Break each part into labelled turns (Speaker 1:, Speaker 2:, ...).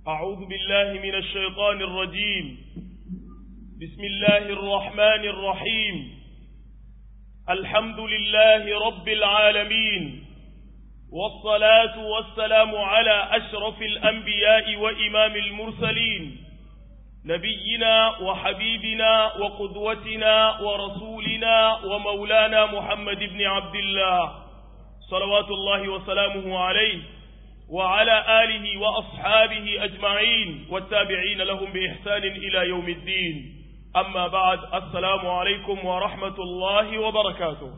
Speaker 1: أعوذ بالله من الشيطان الرجيم بسم الله الرحمن الرحيم الحمد لله رب العالمين والصلاة والسلام على أشرف الأنبياء وإمام المرسلين نبينا وحبيبنا وقدوتنا ورسولنا ومولانا محمد بن عبد الله صلوات الله وسلامه عليه وعلى آله وأصحابه أجمعين والتابعين لهم بإحسان إلى يوم الدين أما بعد السلام عليكم ورحمة الله وبركاته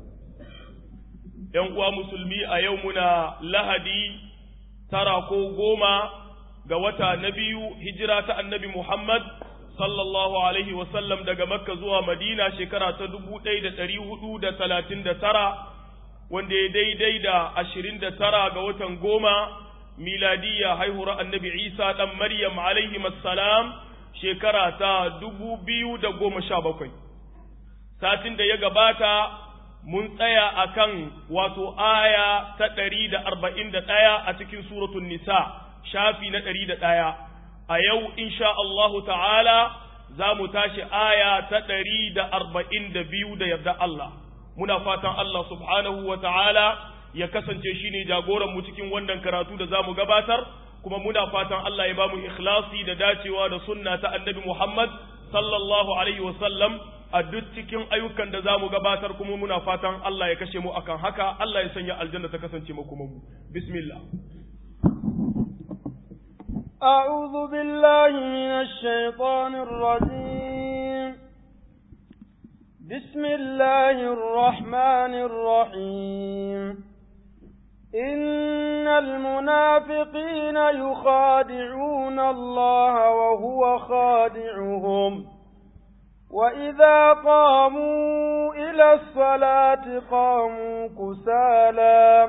Speaker 1: ينقوى مسلمي أيومنا لهدي تراكو قوما قوتا نبي هجرة النبي محمد sallallahu alaihi wasallam daga makka zuwa madina shekara ta dubu ɗaya da ɗari hudu da talatin da tara wanda ya daidai da ashirin da tara ga watan goma miladiyya haihuwar annabi isa ɗan maryam alaihi salam shekara ta dubu biyu da goma sha bakwai satin da ya gabata mun tsaya akan wato aya ta ɗari da arba'in da ɗaya a cikin suratun nisa shafi na ɗari da ɗaya a yau insha Allahu ta'ala za mu tashi aya ta ɗari da arba'in da biyu da yarda Allah muna fatan Allah subhanahu wa ta'ala ya kasance shi ne jagoranmu cikin wannan karatu da za mu gabatar kuma muna fatan Allah ya ba mu ikhlasi da dacewa da sunna ta annabi Muhammad sallallahu alaihi wasallam a duk cikin ayyukan da za mu gabatar kuma muna fatan Allah ya kashe mu akan haka Allah ya sanya aljanna ta kasance mu kuma mu bismillah
Speaker 2: أعوذ بالله من الشيطان الرجيم بسم الله الرحمن الرحيم إن المنافقين يخادعون الله وهو خادعهم وإذا قاموا إلى الصلاة قاموا كسالى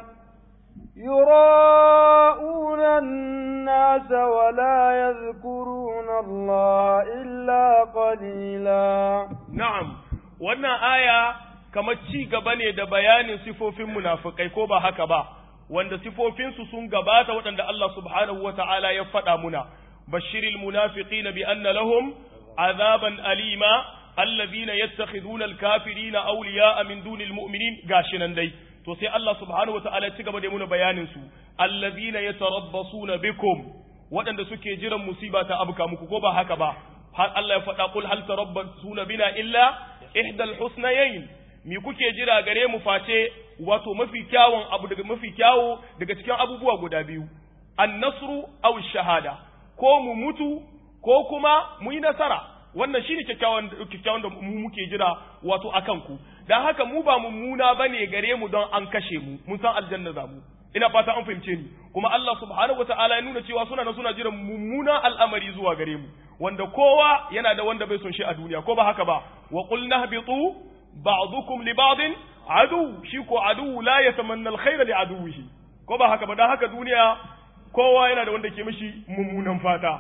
Speaker 2: يراءون الناس ولا يذكرون الله إلا قليلا
Speaker 1: نعم wannan aya kamar ci gaba ne da bayanin sifofin munafikai ko ba haka ba wanda sifofinsu sun gabata waɗanda Allah subhanahu wa ta'ala ya faɗa muna bashiril munafiqina bi anna lahum azaban alima allazina yattakhiduna alkafirina awliya'a min dunil mu'minin gashi nan dai to sai Allah subhanahu wa ta'ala ci gaba da muna bayanin su allazina yatarabbasuna bikum waɗanda suke jiran musiba ta abuka muku ko ba haka ba har Allah ya faɗa kul hal tarabbasuna bina illa ihdal husnayayn mi kuke jira gare mu face wato mafi kyawun abu daga mafi kyawu daga cikin abubuwa guda biyu an-nasru aw shahada ko mu mutu ko kuma mu yi nasara wannan shine kyakkyawan kyakkyawan da mu muke jira wato akan ku dan haka mu ba mummuna bane gare mu don an kashe mu mun san aljanna za mu ina fata an fahimce ni kuma Allah subhanahu wataala ya nuna cewa suna na suna jiran mummuna al'amari zuwa gare mu wanda kowa yana da wanda bai son shi a duniya ko ba haka ba wa qul nahbitu ba'dukum li ba'din adu shi ko adu la yatamanna alkhayra li aduwihi ko ba haka ba dan haka duniya kowa yana da wanda ke mishi mummunan fata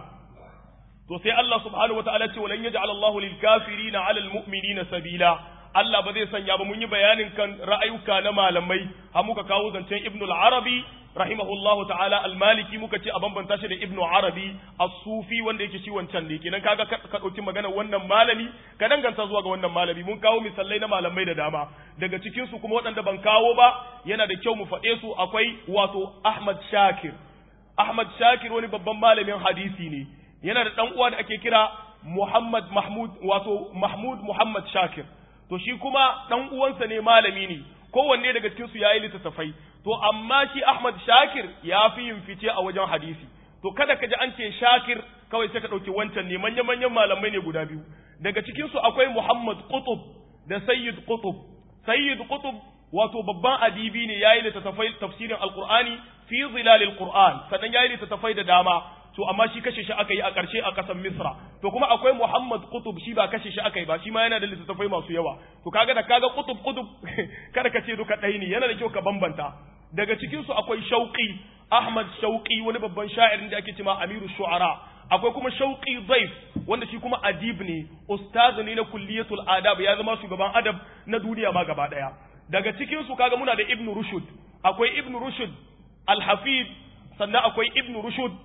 Speaker 1: to sai Allah subhanahu wataala ce walan yaj'al Allahu lil kafirina 'ala al mu'minina sabila Allah ba zai sanya ba mun yi bayanin kan ra'ayuka na malamai har muka kawo zancen Ibn al-Arabi rahimahullahu ta'ala al-Maliki muka ce a bambanta shi da Ibn Arabi as-Sufi wanda yake shi wancan ne kenan kaga ka dauki magana wannan malami ka danganta zuwa ga wannan malami mun kawo misalai na malamai da dama daga cikin su kuma waɗanda ban kawo ba yana da kyau mu faɗe su akwai wato Ahmad Shakir Ahmad Shakir wani babban malamin hadisi ne yana da dan uwa da ake kira Muhammad Mahmud wato Mahmud Muhammad Shakir to shi kuma dan uwansa ne malami ne kowanne daga cikin su yayi littattafai to amma shi Ahmad Shakir ya fi yin fice a wajen hadisi to kada ka ji an ce Shakir kawai sai ka dauki wancan ne manyan manyan malamai ne guda biyu daga cikin su akwai Muhammad Qutb da Sayyid Qutb Sayyid Qutb wato babban adibi ne yayi littattafai tafsirin Alqur'ani fi zilalil Qur'an sannan yayi littattafai da dama to amma shi kashe shi aka yi a ƙarshe a ƙasar Misra to kuma akwai Muhammad Qutb shi ba kashe shi aka yi ba shi ma yana da littattafai masu yawa to kaga da kaga Qutb Qutb kada ka ce duka ɗaya ne yana da kyau ka bambanta daga cikin su akwai Shauqi Ahmad Shauqi wani babban sha'irin da ake cewa Amiru Shu'ara akwai kuma Shauqi Zaif wanda shi kuma adib ne ustaz ne na kulliyatul adab ya zama shugaban adab na duniya ma gaba daya daga cikin su kaga muna da Ibn Rushd akwai Ibn Rushd Al-Hafid sannan akwai Ibn Rushd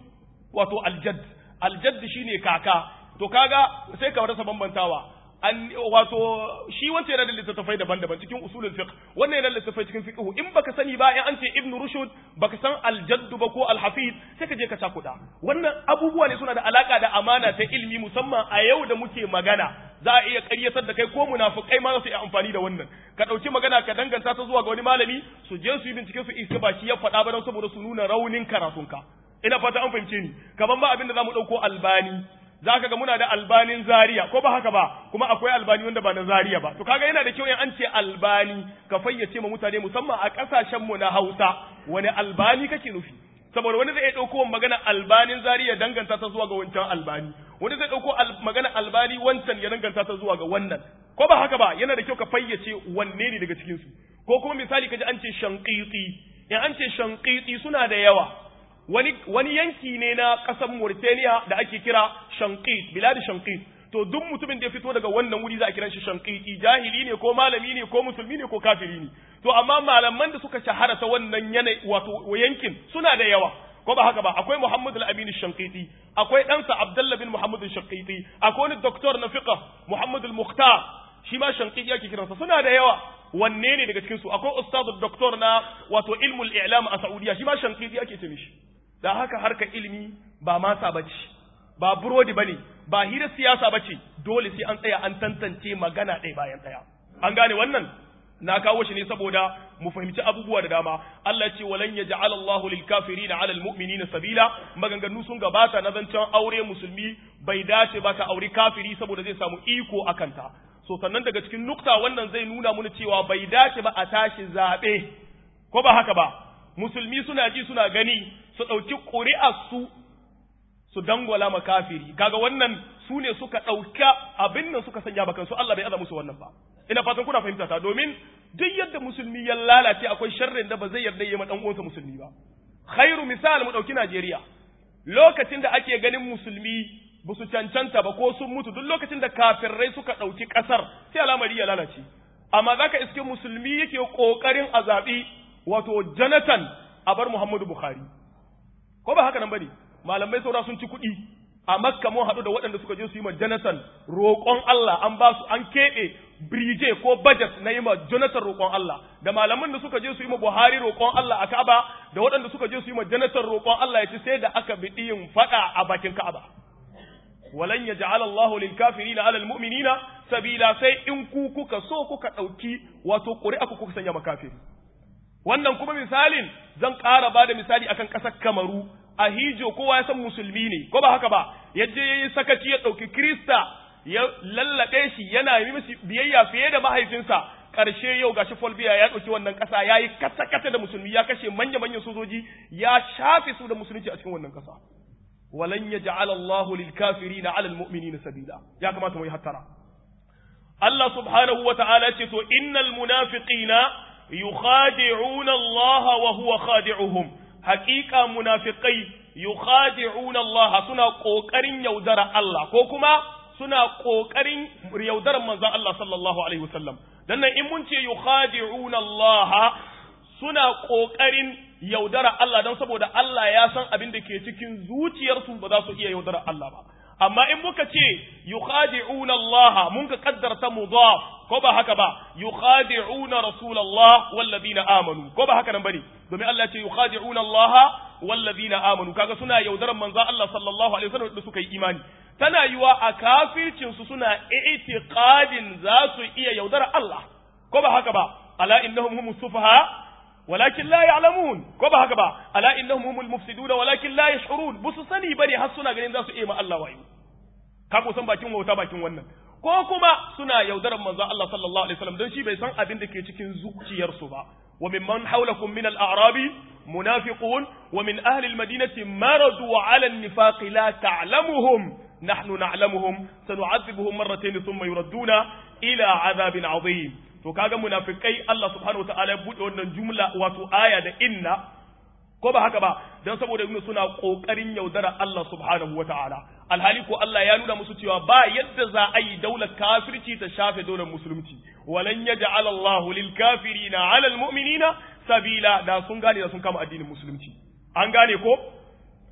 Speaker 1: wato aljadd aljadd shine kaka to kaga sai ka rasa bambantawa an wato shi wanda yana da littattafai daban-daban cikin usulul fiqh wannan yana da littattafai cikin fiqh in baka sani ba in an ce ibnu rushd baka san aljadd ba ko alhafid sai ka je ka cakuda wannan abubuwa ne suna da alaka da amana ta ilimi musamman a yau da muke magana za a iya ƙaryatar da kai ko munafikai ma za su yi amfani da wannan ka ɗauki magana ka danganta ta zuwa ga wani malami su je su yi bincike su iska ba shi ya faɗa ba don saboda su nuna raunin karatunka ina fata an fahimce ni kaman ba abin da za mu ɗauko albani za ka ga muna da albanin zaria ko ba haka ba kuma akwai albani wanda ba na zaria ba to kaga yana da kyau in an ce albani ka fayyace ma mutane musamman a kasashen mu na Hausa wani albani kake nufi saboda wani zai iya dauko magana albanin zaria danganta ta zuwa ga wancan albani wani zai dauko magana albani wancan ya danganta ta zuwa ga wannan ko ba haka ba yana da kyau ka fayyace wanne ne daga cikin su ko kuma misali kaji an ce shanqiti in an ce shanqiti suna da yawa wani, wani yanki ne na ƙasar Mauritania da ake kira Shankit, biladi Shankit. To duk mutumin da ya fito daga wannan wuri za a kiran shi Shankiti, jahili ne ko malami ne ko musulmi ne ko kafiri ne. To amma malaman da suka shahara ta wannan yanayi wato yankin suna da yawa. Ko ba haka ba, akwai Muhammad al-Amin Shankiti, akwai ɗansa Abdullah bin Muhammad Shankiti, akwai wani doktor na fiqh Muhammad al-Mukhtar, shi ma Shankiti ake kiransa suna da yawa. Wanne ne daga cikin su? Akwai ustadu doktor na wato ilmul i'lam a Saudiya, shi ma Shankiti ake ce mishi. da haka harka ilimi ba masa bace ba burodi bane ba hira siyasa bace dole sai an tsaya an tantance magana ɗaya bayan ɗaya an gane wannan na kawo shi ne saboda mu fahimci abubuwa da dama Allah ce walan yaj'al Allahu lil kafirina 'ala al mu'minina sabila maganganu sun gabata na zancen aure musulmi bai dace ba ka aure kafiri saboda zai samu iko akan ta so sannan daga cikin nukta wannan zai nuna mana cewa bai dace ba a tashi zabe ko ba haka ba musulmi suna ji suna gani su ɗauki ƙuri'arsu su dangwala ma kafiri kaga wannan su ne suka ɗauka abin nan suka sanya bakan su Allah bai aza musu wannan ba ina fatan kuna fahimta ta domin duk yadda musulmi ya lalace akwai sharrin da ba zai yarda yi ma dan uwansa musulmi ba khairu misal mu ɗauki Najeriya lokacin da ake ganin musulmi ba su cancanta ba ko sun mutu duk lokacin da kafirai suka ɗauki ƙasar sai al'amari ya lalace amma zaka iske musulmi yake ƙoƙarin a zaɓi wato Jonathan a bar Muhammadu Bukhari ko ba haka nan bane malamai saura sun ci kuɗi a makka mun haɗu da waɗanda suka je su yi ma jonathan roƙon allah an ba su an keɓe birije ko budget na yi ma jonathan roƙon allah da malaman da suka je su yi ma buhari roƙon allah a ka'aba da waɗanda suka je su yi ma jonathan roƙon allah ya ci sai da aka bi yin faɗa a bakin ka'aba walan ya ja'ala allahu lil kafirina alal mu'minina sabila sai in ku kuka so kuka ɗauki wato ƙuri'a ku kuka sanya makafiri wannan kuma misalin zan ƙara ba da misali akan ƙasar kamaru a hijo kowa ya san musulmi ne ko ba haka ba yaje yayi sakaci ya ɗauki krista ya lallaɓe shi yana yi masa biyayya fiye da mahaifinsa ƙarshe yau gashi folbiya ya ɗauki wannan ƙasa ya yi kata-kata da musulmi ya kashe manya-manyan sojoji ya shafe su da musulunci a cikin wannan ƙasa walan ya ja'ala Allahu lil kafirina 'ala al mu'minina sabila ya kamata mu yi hattara Allah subhanahu wa ta'ala ce to innal munafiqina yukhadi'una Allah wa huwa khadi'uhum haqiqa munafiqai yukhadi'una Allah suna kokarin yaudara Allah ko kuma suna kokarin yaudarar manzon Allah sallallahu alaihi wasallam dan nan in mun ce yukhadi'una Allah suna kokarin yaudara Allah don saboda Allah ya san abin da ke cikin zuciyarsu ba za su iya yaudara Allah ba amma in muka ce yukhadi'una Allah mun ka kaddarta mudaf ko ba haka ba yukhadi'una rasulullah wallazina amanu ko ba haka nan bane domin Allah ya ce yukhadi'una Allah wallazina amanu kaga suna yaudaran manzo Allah sallallahu alaihi wasallam da suka yi imani tana yiwa a kafircin su suna i'tiqadin za su iya yaudara Allah ko ba haka ba ala innahum humus sufaha ولكن لا يعلمون ko ba haka ba ala innahum humul mufsiduna walakin la yash'urun busu sani bane har suna ganin za su iya ma Allah wayo ka ko san bakin wauta bakin wannan ko kuma suna yaudaran manzo Allah sallallahu alaihi wasallam don shi bai san abin da ke cikin zuciyarsu ba wa mimman hawlakum min al-a'rabi munafiqun wa min ahli al-madinati maradu ala an-nifaq la ta'lamuhum nahnu na'lamuhum sanu'adhibuhum marratayn thumma yuradduna ila 'adhabin 'adhim to kaga munafikai Allah subhanahu wataala ya bude wannan jumla wato aya da inna ko ba haka ba dan saboda yuna suna kokarin yaudara Allah subhanahu wataala alhali ko Allah ya nuna musu cewa ba yadda za a yi daular kafirci ta shafe daular musulunci walan yaj'al Allah lil kafirina 'ala al mu'minina sabila da sun gane da sun kama addinin musulunci an gane ko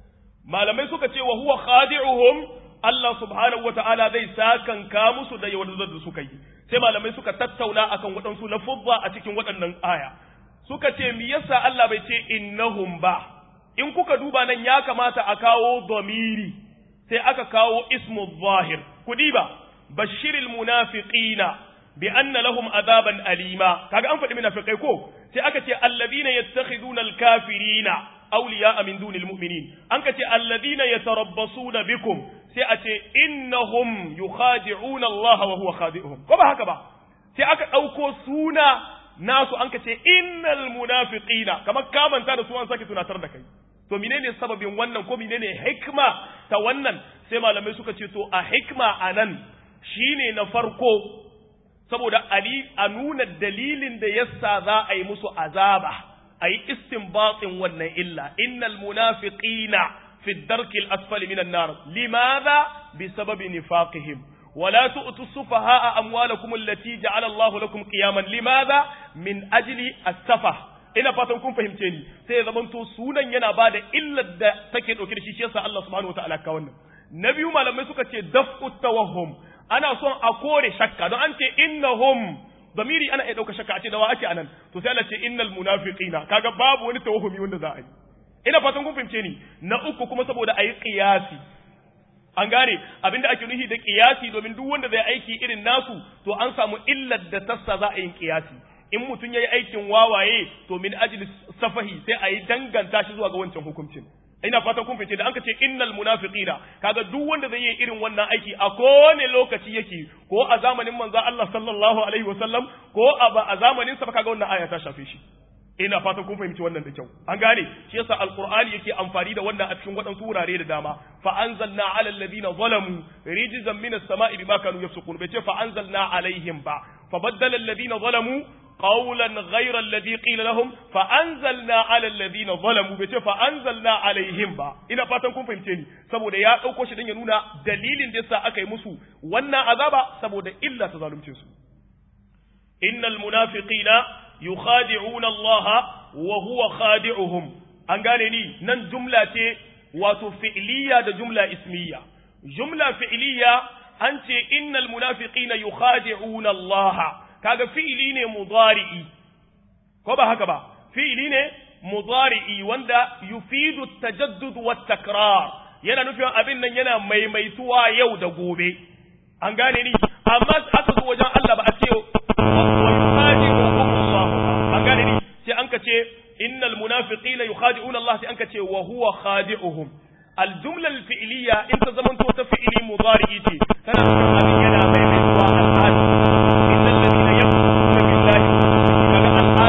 Speaker 1: malamai suka ce wa huwa khadi'uhum Allah subhanahu wata'ala zai sakanka musu da yaudar da suka yi sai malamai suka tattauna akan waɗansu lafuzza a cikin waɗannan aya suka ce me yasa Allah bai ce innahum ba in kuka duba nan ya kamata a kawo domiri sai aka kawo ismu zahir kudi ba bashiril munafiqina bi anna lahum azaban alima kaga an faɗi munafiqai ko sai aka ce alladhina yattakhiduna alkafirina awliya'a min dunil mu'minin an ka ce alladhina yatarabbasuna bikum sai a ce innahum yukhadi'una Allah wa huwa khadi'uhum ko ba haka ba sai aka ɗauko suna nasu an ka ce innal munafiqina kamar ka manta da su an sake tunatar da kai to menene sababin wannan ko menene hikma ta wannan sai malamai suka ce to a hikma anan shine na farko saboda ali a nuna dalilin da yasa za a yi musu azaba a yi istinbatin wannan illa innal munafiqina fi darki al-asfali minan nar limadha bisababi nifaqihim ولا تؤتوا السفهاء أموالكم التي جعل الله لكم قياما لماذا من أجل السفه ina fatan kun fahimce ni sai ya zamanto sunan yana ba da illar da take ɗauke da shi shi yasa Allah subhanahu wataala ka wannan na biyu malamai suka ce daf'u tawahhum ana son a kore shakka don an ce innahum zamiri ana iya ɗauka shakka a ce da wa ake anan to sai Allah ce innal munafiqina kaga babu wani tawahhumi wanda za a yi ina fatan kun fahimce ni na uku kuma saboda a yi qiyasi an gane abinda ake nufi da kiyasi domin duk wanda zai aiki irin nasu to an samu illar da tassa za a yin kiyasi in mutum yayi aikin wawaye to min ajli safahi sai a yi danganta shi zuwa ga wancan hukuncin ina fatan kun fice da an ce innal munafiqina kaga duk wanda zai yi irin wannan aiki a kowane lokaci yake ko a zamanin manzo Allah sallallahu alaihi wasallam ko a a zamanin sa kaga wannan aya ta shafe shi ina fatan kun fahimci wannan da kyau an gane shi yasa alqur'ani yake amfani da wannan a cikin waɗansu wurare da dama fa anzalna ala alladhina zalamu rijzan minas sama'i bima kanu yafsukun bai ce fa anzalna alaihim ba fa baddala alladhina zalamu qawlan ghayra alladhi qila lahum fa anzalna ala alladhina zalamu bai ce fa anzalna alaihim ba ina fatan kun fahimce ni saboda ya dauko shi dan ya nuna dalilin da yasa aka yi musu wannan azaba saboda illa ta zalunce su innal munafiqina yukhadi'una Allah wa huwa khadi'uhum an gane ni nan jumla ce wato fi'liya da jumla ismiya jumla fi'liya an ce innal munafiqina yukhadi'una Allah kaga fi'li ne mudari'i ko ba haka ba fi'li ne mudari'i wanda yufidu tajaddud wa takrar yana nufin abin nan yana maimaituwa yau da gobe an gane ni amma aka zo wajen Allah ba a ce gane ni sai an ka ce innal munafiqina yukhadi'una Allah sai an ka ce wa huwa khadi'uhum al jumla al fi'liya in ta zaman to ta fi'li mudari'i ce tana nufin abin yana mai mai zuwa al hal innal ladina yakfuruna billahi kaga al hal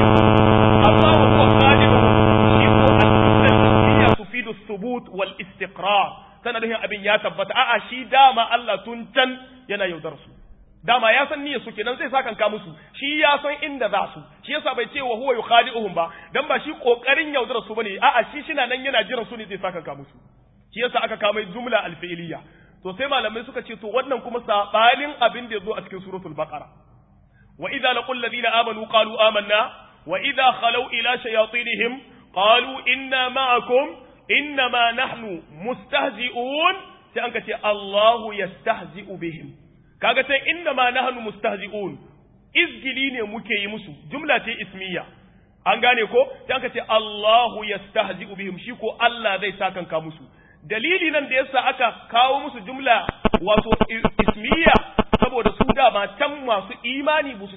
Speaker 1: amma wa huwa khadi'uhum shi ko al jumla al fi'liya tufidu thubut wal istiqrar tana nufin abin ya tabbata a'a shi dama Allah tun can yana yaudar su dama ya san niyyar su kenan zai saka ka musu shi ya san inda za su shi yasa bai ce wa huwa yukhadi'uhum ba dan ba shi kokarin yaudara su bane a'a shi shina nan yana jiran su ne zai saka ka musu shi yasa aka kama jumla alfi'liya to sai malamai suka ce to wannan kuma sabanin abin da yazo a cikin suratul baqara wa idza laqul ladina amanu qalu amanna wa idza khalu ila shayatinihim qalu inna ma'akum innama nahnu mustahzi'un sai an ka ce Allahu yastahzi'u bihim kaga sai inna ma nahnu mustahzi'un izgili ne muke yi musu jumla ce ismiya an gane ko sai aka ce Allahu yastahzi'u bihim shi ko Allah zai sakanka musu dalili nan da yasa aka kawo musu jumla wato ismiya saboda su da ba can masu imani ba su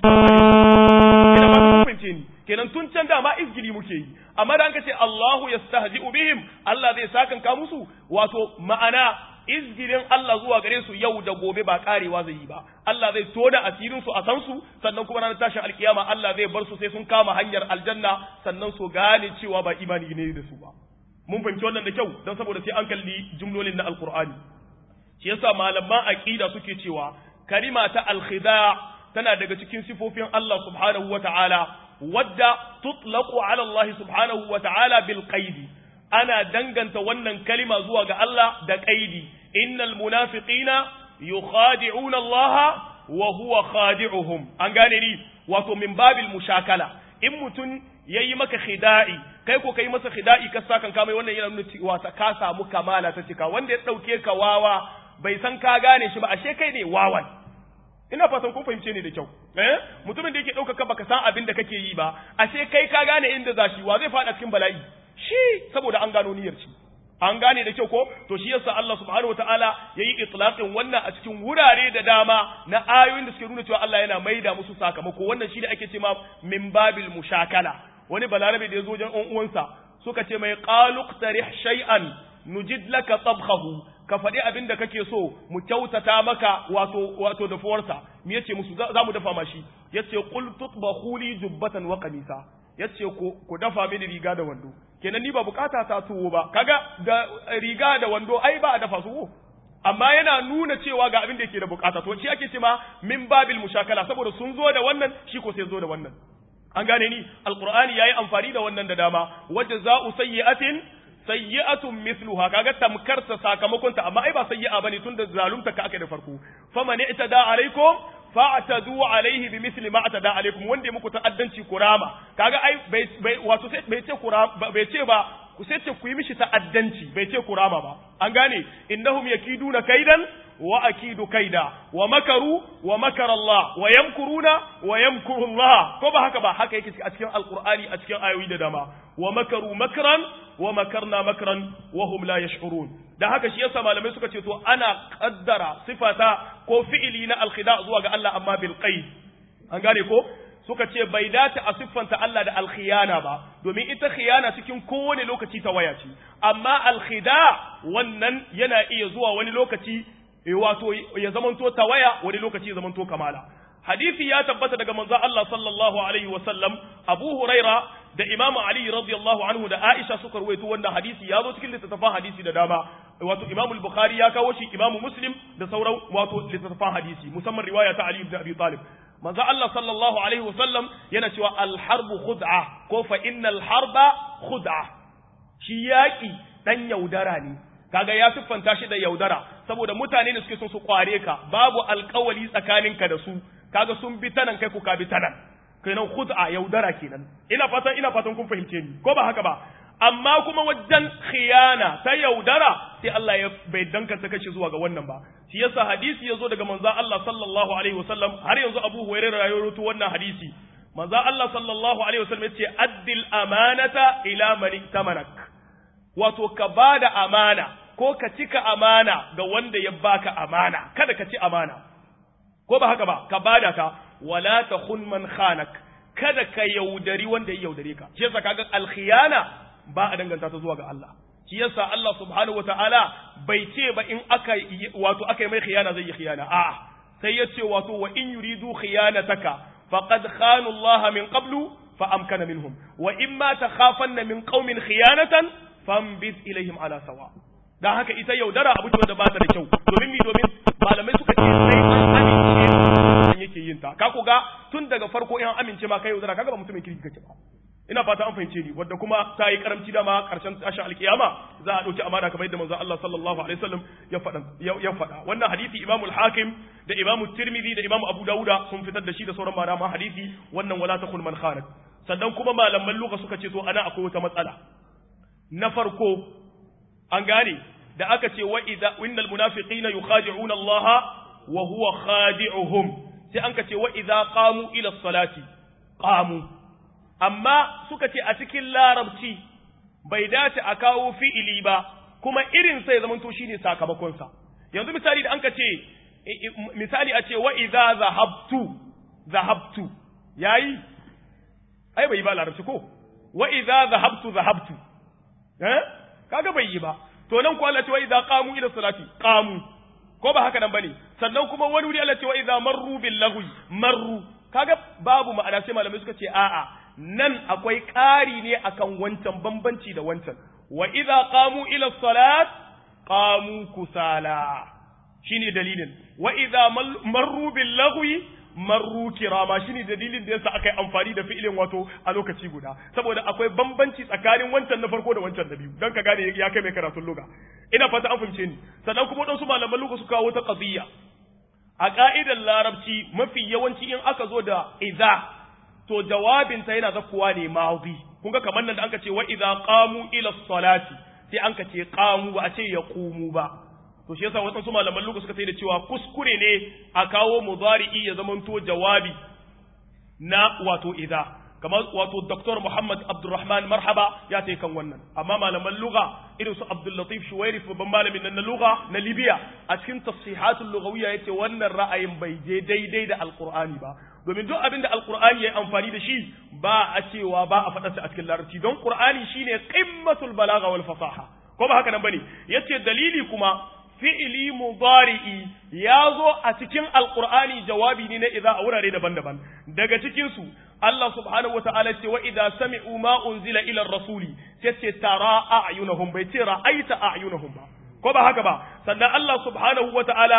Speaker 1: ina ba su fahimce ni kenan tun can da ma izgili muke yi amma da an ce Allahu yastahzi'u bihim Allah zai sakanka musu wato ma'ana izgirin Allah zuwa gare su yau da gobe ba karewa zai yi ba Allah zai tona asirin su a san su sannan kuma ranar tashin alkiyama Allah zai bar su sai sun kama hanyar aljanna sannan su gane cewa ba imani ne da su ba mun fahimci wannan da kyau don saboda sai an kalli jumlolin na alqur'ani shi yasa malaman aqida suke cewa kalima ta alkhida tana daga cikin sifofin Allah subhanahu wata'ala wadda tutlaqu ala Allah subhanahu wata'ala bil qaidi ana danganta wannan kalima zuwa ga Allah da qaidi innal munafiqina yukhadi'una Allah wa huwa khadi'uhum an gane ni wato min babil mushakala in mutun yayi maka khida'i kai ko kai masa khida'i ka sa kan mai wannan yana nuna cewa ka samu kamala ta cika wanda ya dauke ka wawa bai san ka gane shi ba ashe kai ne wawan ina fatan kun fahimce ni da kyau eh mutumin da yake dauka ka baka san abin da kake yi ba ashe kai ka gane inda zashi wa zai fada cikin bala'i shi saboda an gano niyyar shi an gane da kyau ko to shi yasa Allah subhanahu wataala yayi itlaqin wannan a cikin wurare da dama na ayoyin da suke nuna cewa Allah yana maida musu sakamako wannan shi da ake cewa min babil mushakala wani balarabe da yazo wajen uwansa suka ce mai qalu qtarih shay'an nujid laka tabkhahu ka faɗi abin da kake so mu kyautata maka wato wato dafuwarsa me yace musu za mu dafa mashi yace qul tutbahu li jubbatan wa qamisa yace ku ku dafa mini riga da wando kenan ni ba bukata ta tuwo ba kaga da riga da wando ai ba a dafa su amma yana nuna cewa ga abin da yake da bukata to shi ake cewa min babil mushakala saboda sun zo da wannan shi ko sai zo da wannan an gane ni alqur'ani yayi amfani da wannan da dama wajza'u sayyi'atin sayyi'atun mithluha kaga tamkar sa sakamakon ta amma ai ba sayyi'a bane tunda zalunta ka aka da farko faman i'tada alaikum fa'tadu alaihi bimithli ma atada alaikum wanda ya muku ta'addanci kurama kaga ai bai wato sai bai ce kurama bai ce ba ku sai ce ku yi mishi ta'addanci bai ce kurama ba an gane innahum yakiduna kaidan wa akidu kaida wa makaru wa makara Allah wa yamkuruna wa yamkuru Allah ko ba haka ba haka yake a cikin alqur'ani a cikin ayoyi da dama wa makaru makran wa makarna makran wa hum la yash'urun da haka shi yasa malamai suka ce to ana kaddara sifata ko fi'ili na alkhida zuwa ga Allah amma bil qaid an gane ko suka ce bai dace a siffanta Allah da alkhiyana ba domin ita khiyana cikin kowane lokaci ta waya ce amma alkhida wannan yana iya zuwa wani lokaci wato ya zamanto tawaya wani lokaci ya zamanto kamala hadisi ya tabbata daga manzo Allah sallallahu alaihi wa sallam Abu Huraira da Imam Ali radiyallahu anhu da Aisha suka ruwaito wannan hadisi ya zo cikin littattafan hadisi da dama wato Imam al-Bukhari ya kawo shi Imam Muslim da sauran wato littattafan hadisi musamman riwaya ta Ali ibn Abi Talib manzo Allah sallallahu alaihi wa sallam yana cewa al-harbu khud'a ko fa innal harba khud'a shi yaki dan yaudara ne kaga ya siffanta shi da yaudara saboda mutane ne suke son su kware ka babu alkawali tsakaninka da su kaga sun bi tanan kai ku ka bi tanan kenan khud'a yaudara kenan ina fatan ina fatan kun fahimce ni ko ba haka ba amma kuma wajen khiyana ta yaudara sai Allah ya bai dankanta kashi zuwa ga wannan ba shi yasa hadisi yazo daga manzo Allah sallallahu alaihi wasallam har yanzu Abu Hurairah ya rawaito wannan hadisi manzo Allah sallallahu alaihi wasallam yace addil amanata ila man tamanak wato ka bada amana ko ka cika amana ga wanda ya baka amana kada ka ci amana ko ba haka ba ka bada ta wala takhun man khanak kada ka yaudari wanda ya yaudare ka shi yasa kaga alkhiyana ba a danganta ta zuwa ga Allah shi yasa Allah subhanahu wataala bai ce ba in aka wato aka yi mai khiyana zai yi khiyana a'a sai ya ce wato wa in yuridu khiyanataka faqad khanu Allah min qablu fa amkana minhum wa imma takhafanna min qaumin khiyanatan fambiz ilaihim ala sawa dan haka ita yaudara abu ce wanda ba ta da kyau domin mi domin malamai suka ce sai an amince yake yin ta ka ga tun daga farko in an amince ma kai yaudara kaga ba mutumin kirki kake ba ina fata an fahimce ni wanda kuma ta yi karamci dama karshen tashin alkiyama za a dauki amana kamar yadda manzon Allah sallallahu alaihi wasallam ya faɗa ya faɗa wannan hadisi Imam al-Hakim da Imam Tirmidhi da Imam Abu Dawuda sun fitar da shi da sauran malaman hadisi wannan wala takun man khanak sannan kuma malaman lugha suka ce to ana akwai wata matsala na farko an gane da aka ce wa idza innal munafiqina yukhadi'una Allah wa huwa khadi'uhum sai an ka ce wa idza qamu ila salati qamu amma suka ce a cikin larabci bai dace a kawo fi'ili ba kuma irin sai zaman to shine sakamakon sa yanzu misali da an ka ce misali a ce wa idza zahabtu zahabtu yayi ai bai ba larabci ko wa idza zahabtu zahabtu eh kaga bai yi ba to nan ko Allah ce wa idza qamu ila salati qamu ko ba haka nan bane sannan kuma wani wuri Allah ce wa idza marru bil lagwi marru kaga babu ma'ana sai malamai suka ce a'a nan akwai ƙari ne akan wancan bambanci da wancan wa idza qamu ila salat qamu kusala shine dalilin wa idza marru bil lagwi marru kirama shine dalilin da yasa aka yi amfani da fi'ilin wato a lokaci guda saboda akwai bambanci tsakanin wancan na farko da wancan na biyu dan ka gane ya kai mai karatun luga ina fata an fahimce ni sannan kuma wadansu malaman luga su kawo ta qadiyya a ka'idar larabci mafi yawanci in aka zo da idza to jawabin ta yana zakkuwa ne madi kun ga kamar nan da anka ce wa idza qamu ila salati sai anka ce qamu ba a ce yaqumu ba to shi yasa wasu malaman luka suka sai da cewa kuskure ne a kawo mudari'i ya zamanto jawabi na wato idza kamar wato Dr. Muhammad Abdulrahman Marhaba ya ce kan wannan amma malaman lugha irin su Abdul Latif Shuwairi babban malamin nan na lugha na Libya a cikin tafsihatul lughawiyya yace wannan ra'ayin bai je daidai da Alqur'ani ba domin duk abin da Alqur'ani yayi amfani da shi ba a cewa ba a faɗa a cikin larabci don Qur'ani shine qimmatul balagha wal fasaha ko ba haka nan bane yace dalili kuma fi'ili mudari'i ya zo a cikin alqur'ani jawabi ne na idza a wurare daban-daban daga cikin su Allah subhanahu wata'ala ce wa idza sami'u ma unzila ila rasuli sai ce tara a'yunahum bai ce ra'aita a'yunahum ba ko ba haka ba sannan Allah subhanahu wata'ala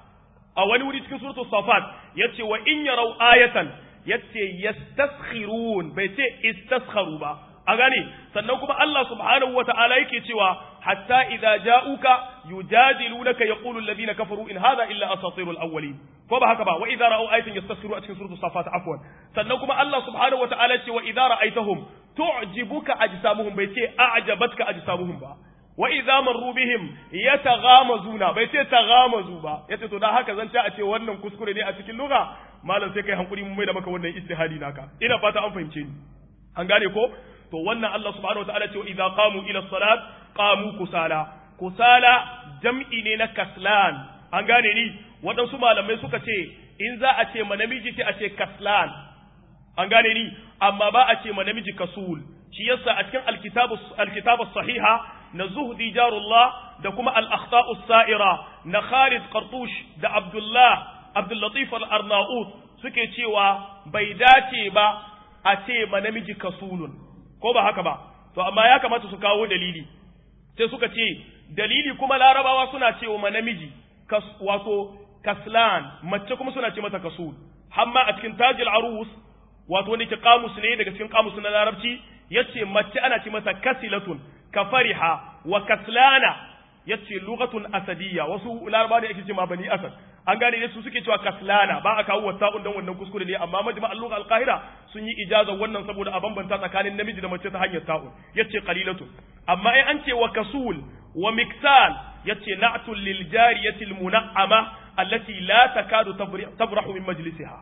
Speaker 1: a wani wuri cikin suratul safat yace wa in yarau ayatan yace yastaskhirun bai ce istaskharu ba a gane sannan kuma Allah subhanahu wata'ala yake cewa hatta idza ja'uka yujadilunaka yaqulu alladhina kafaru in hadha illa asatirul awwalin ko ba haka ba wa idza ra'u ayatan yastasfiru a cikin suratul safat afwan sannan kuma Allah subhanahu wata'ala ce wa idza ra'aytahum tu'jibuka ajsamuhum bai ce a'jabatka ajsamuhum ba wa idza marru bihim yataghamazuna bai ce taghamazu ba yace to dan haka zan ta a ce wannan kuskure ne a cikin lugha malam sai kai hankuri mun mai da maka wannan istihadi naka ina fata an fahimce ni an gane ko to wannan Allah subhanahu wataala ce idza qamu ila salat qamu kusala kusala jam'i ne na kaslan an gane ni waɗansu malamai suka ce in za a ce ma namiji sai a ce kaslan an gane ni amma ba a ce ma namiji kasul shi yasa a cikin alkitabu alkitabu sahiha na zuhdi jarullah da kuma al-akhta'u sa'ira na Khalid Qartush da Abdullah Abdul Latif al-Arnaut suke cewa bai dace ba a ce ma namiji kasulun ko ba haka ba to amma ya kamata su kawo dalili sai suka ce dalili kuma larabawa suna cewa ma namiji kas, wato kaslan mace kuma suna ce mata kasul hamma a cikin tajil arus wato wanda ke kamus ne daga cikin kamus na larabci yace mace ana ce mata kasilatun ka fariha wa kaslana yace lughatun asadiyya wasu larabawa da ake ce ma bani asad an gane ne su suke cewa kaslana ba a kawo wasa'un dan wannan kuskure ne amma majma al-lugha al-qahira sun yi ijaza wannan saboda a bambanta tsakanin namiji da mace ta hanyar ta'un yace qalilatun amma ai an ce wa kasul wa miksal yace na'tul lil jariyati al-mun'ama allati la takadu tabrahu min majlisiha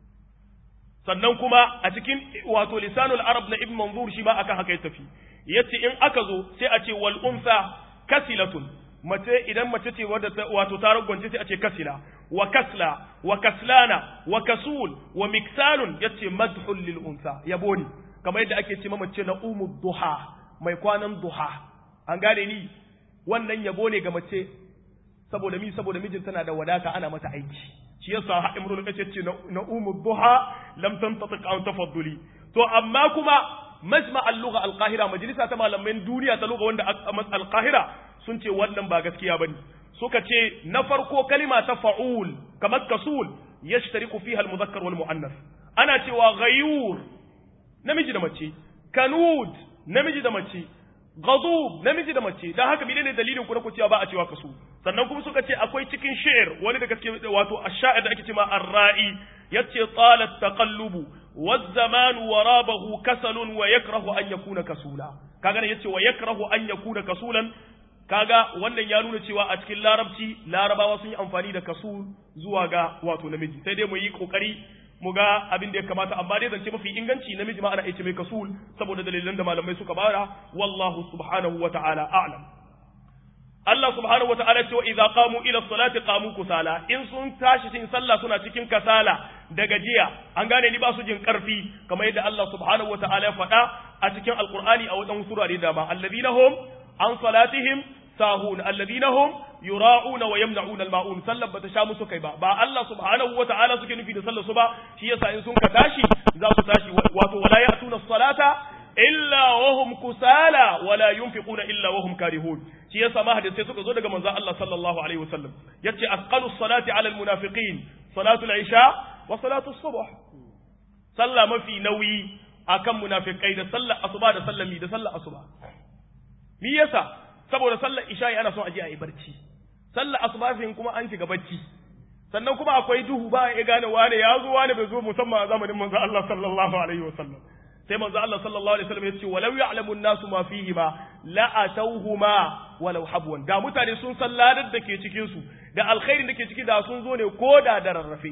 Speaker 1: sannan kuma a cikin wato lisanul arab na ibn manzur shi ma akan haka ya tafi yace in aka zo sai a ce wal unsa kasilatun mace idan mace ce wadda wato ta ragwance sai a ce kasila wa kasla wa kaslana wa kasul wa miksalun yace madhul lil unsa yabo ne kamar yadda ake ce mace na umu duha mai kwanan duha an gane ni wannan yabo ne ga mace saboda mi saboda mijin tana da wadata ana mata aiki shi yasa ha imrul kace ce na umu duha lam tantatiq an tafadduli to amma kuma majma al-lugha al-qahira majalisa ta malaman duniya ta lugha wanda al-qahira sun ce wannan ba gaskiya bane suka ce na farko kalima ta fa'ul kamar kasul yashtariku fiha al-mudhakkar wal muannas ana cewa ghayur namiji da mace kanud namiji da mace ghadub namiji da mace dan haka menene dalilin ku na ku cewa ba a cewa kasu sannan kuma suka ce akwai cikin shi'r wani daga cikin wato ash-sha'ir da ake cewa ar-ra'i yace talat taqallubu والزمان ورابه كسل ويكره أن يكون كسولا kaga ne yace wa yakrahu an yakuna kasulan kaga wannan ya nuna cewa a cikin larabci larabawa sun yi amfani da kasul zuwa ga wato namiji sai dai mu yi kokari mu ga abin da ya kamata amma dai zance mafi inganci namiji ma ana aice mai kasul saboda dalilan da malamai suka bara wallahu subhanahu wa ta'ala a'lam Allah subhanahu wata'ala ce wa idza qamu ila salati qamu kusala in sun tashi cikin sallah suna cikin kasala da gajiya an gane ni ba su jin karfi kamar yadda Allah subhanahu wata'ala ya faɗa a cikin alqur'ani a wadan surare da ba alladhina hum an salatihim sahun alladhina hum yura'una wa yamna'una al-ma'un sallar bata sha musu kai ba ba Allah subhanahu wata'ala suke nufi da sallar su ba shi yasa in sun ka tashi za su tashi wato wala ya'tuna as-salata illa wahum kusala wala yunfiquna illa wahum karihun shi yasa ma hadisi suka zo daga manzon Allah sallallahu alaihi wasallam yace asqalu salati ala almunafiqin salatu al-isha wa salatu as-subh sallah mafi nauyi akan munafikai da sallar asuba da sallami da sallar asuba me yasa saboda sallar isha ana son aje a yi barci sallar asuba fin kuma an shiga barci sannan kuma akwai duhu ba ya gane wane ya zo wane bai zo musamman a zamanin manzo Allah sallallahu alaihi wasallam sai manzo Allah sallallahu alaihi wasallam ya ce walau ya'lamu an-nasu ma fihi ma la atawhuma walau habwan da mutane sun san ladar da ke cikin su da alkhairin da ke ciki da sun zo ne ko da da rarrafe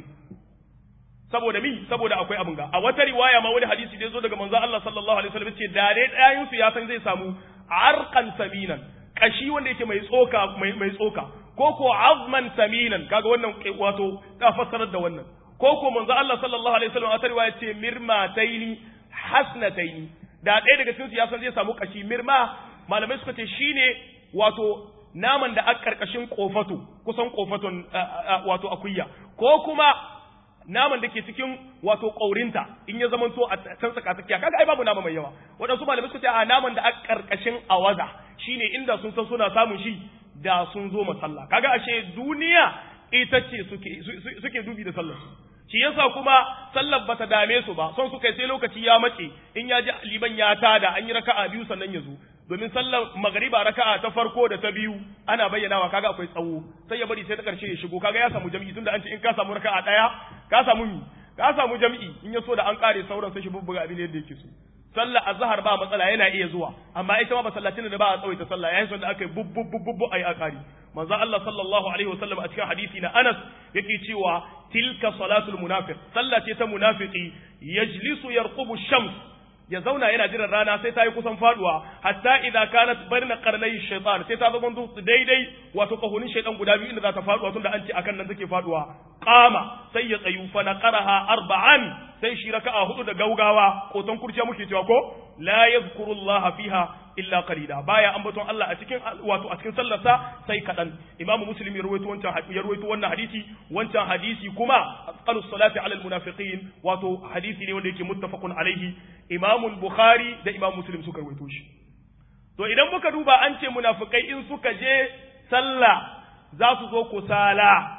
Speaker 1: saboda mi saboda akwai abin ga a wata riwaya ma wani hadisi da zo daga manzo Allah sallallahu alaihi wasallam ce da dai ɗayan su ya san zai samu arqan saminan kashi wanda yake mai tsoka mai mai tsoka ko ko azman saminan kaga wannan wato ta fassarar da wannan ko ko manzo Allah sallallahu alaihi wasallam a wata riwaya ce mirmataini hasnataini da ɗaya daga cikin su ya san zai samu kashi mirma malamai suka ce shine wato naman da aka karkashin kofato kusan kofaton wato akuya ko kuma naman da ke cikin wato ƙaurinta in ya zamanto a can tsaka tsakiya kaga ai babu nama mai yawa waɗansu malamai suka ce a naman da aka karkashin awaza shine inda sun san suna samun shi da sun zo masalla kaga ashe duniya ita ce suke suke dubi da sallar su shi yasa kuma sallar bata dame su ba son su kai sai lokaci ya mace in ya ji liban ya tada an yi raka'a biyu sannan ya zo domin sallar magariba raka'a ta farko da ta biyu ana bayyanawa kaga akwai tsawo sai ya bari sai ta karshe ya shigo kaga ya samu jami'i tunda an ce in ka samu raka'a daya ka samu mi ka samu jami'i in ya so da an kare sauran sai shi bubbuga abin yadda yake so sallar azhar ba matsala yana iya zuwa amma ita ma ba sallatin da ba a tsawaita sallah yayin son da aka yi bubbububbu ayi akari manzo Allah sallallahu alaihi wasallam a cikin hadisi na Anas yake cewa tilka salatul munafiq sallah ce ta munafiki yajlisu yarqubu shams ya zauna yana jiran rana sai ta yi kusan faduwa hatta idza kanat barna qarnay shaytan sai ta zama daidai wato kahunin shaytan guda biyu inda za ta faduwa tunda an ce akan nan take faduwa qama sai ya tsayu fa naqaraha arba'an sai shi raka'a hudu da gaugawa koton kurciya muke cewa ko la yadhkurullaha fiha illa qalila baya ambaton Allah a cikin wato a cikin sallarsa sai kadan Imam Muslim ya rawaito wancan ya rawaito wannan hadisi wancan hadisi kuma asqalu salati ala almunafiqin wato hadisi ne wanda yake muttafaqun alaihi Imam Bukhari da Imam Muslim suka rawaito shi to idan muka duba an ce munafikai in suka je sallah za su zo kusala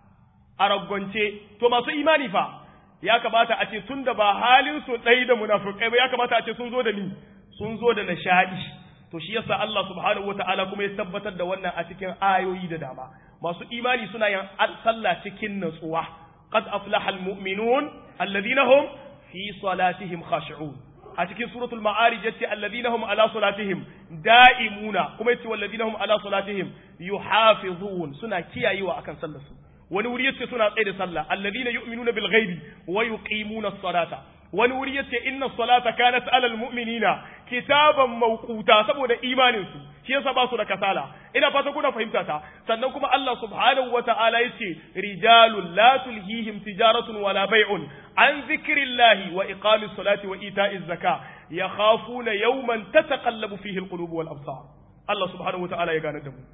Speaker 1: a raggonce to masu imani fa ya kamata a ce tunda ba halin su ɗai da munafikai ba ya kamata a ce sun zo da ni sun zo da nishadi to shi yasa Allah subhanahu wataala kuma ya tabbatar da wannan a cikin ayoyi da dama masu imani suna yin sallah cikin natsuwa qad aflaha almu'minun alladhina hum fi salatihim khashi'un a cikin suratul ma'arij yace alladhina hum ala salatihim da'imuna kuma yace walladhina hum ala salatihim yuhafizun suna kiyayewa akan sallar su wani wuri yace suna tsaye da sallah alladhina yu'minuna bil ghaibi wa yuqimuna as-salata wani wuri yace inna salata kanat alal mu'minina kitaban mawquta saboda imanin su shi yasa ba su da kasala ina fata kuna fahimta ta sannan kuma Allah subhanahu wata'ala yace rijalun la tulhihim tijaratun wala bay'un an zikrillahi wa iqamis salati wa ita'iz zaka yakhafuna yawman tataqallabu fihi alqulub wal absar Allah subhanahu wata'ala ya gane da mu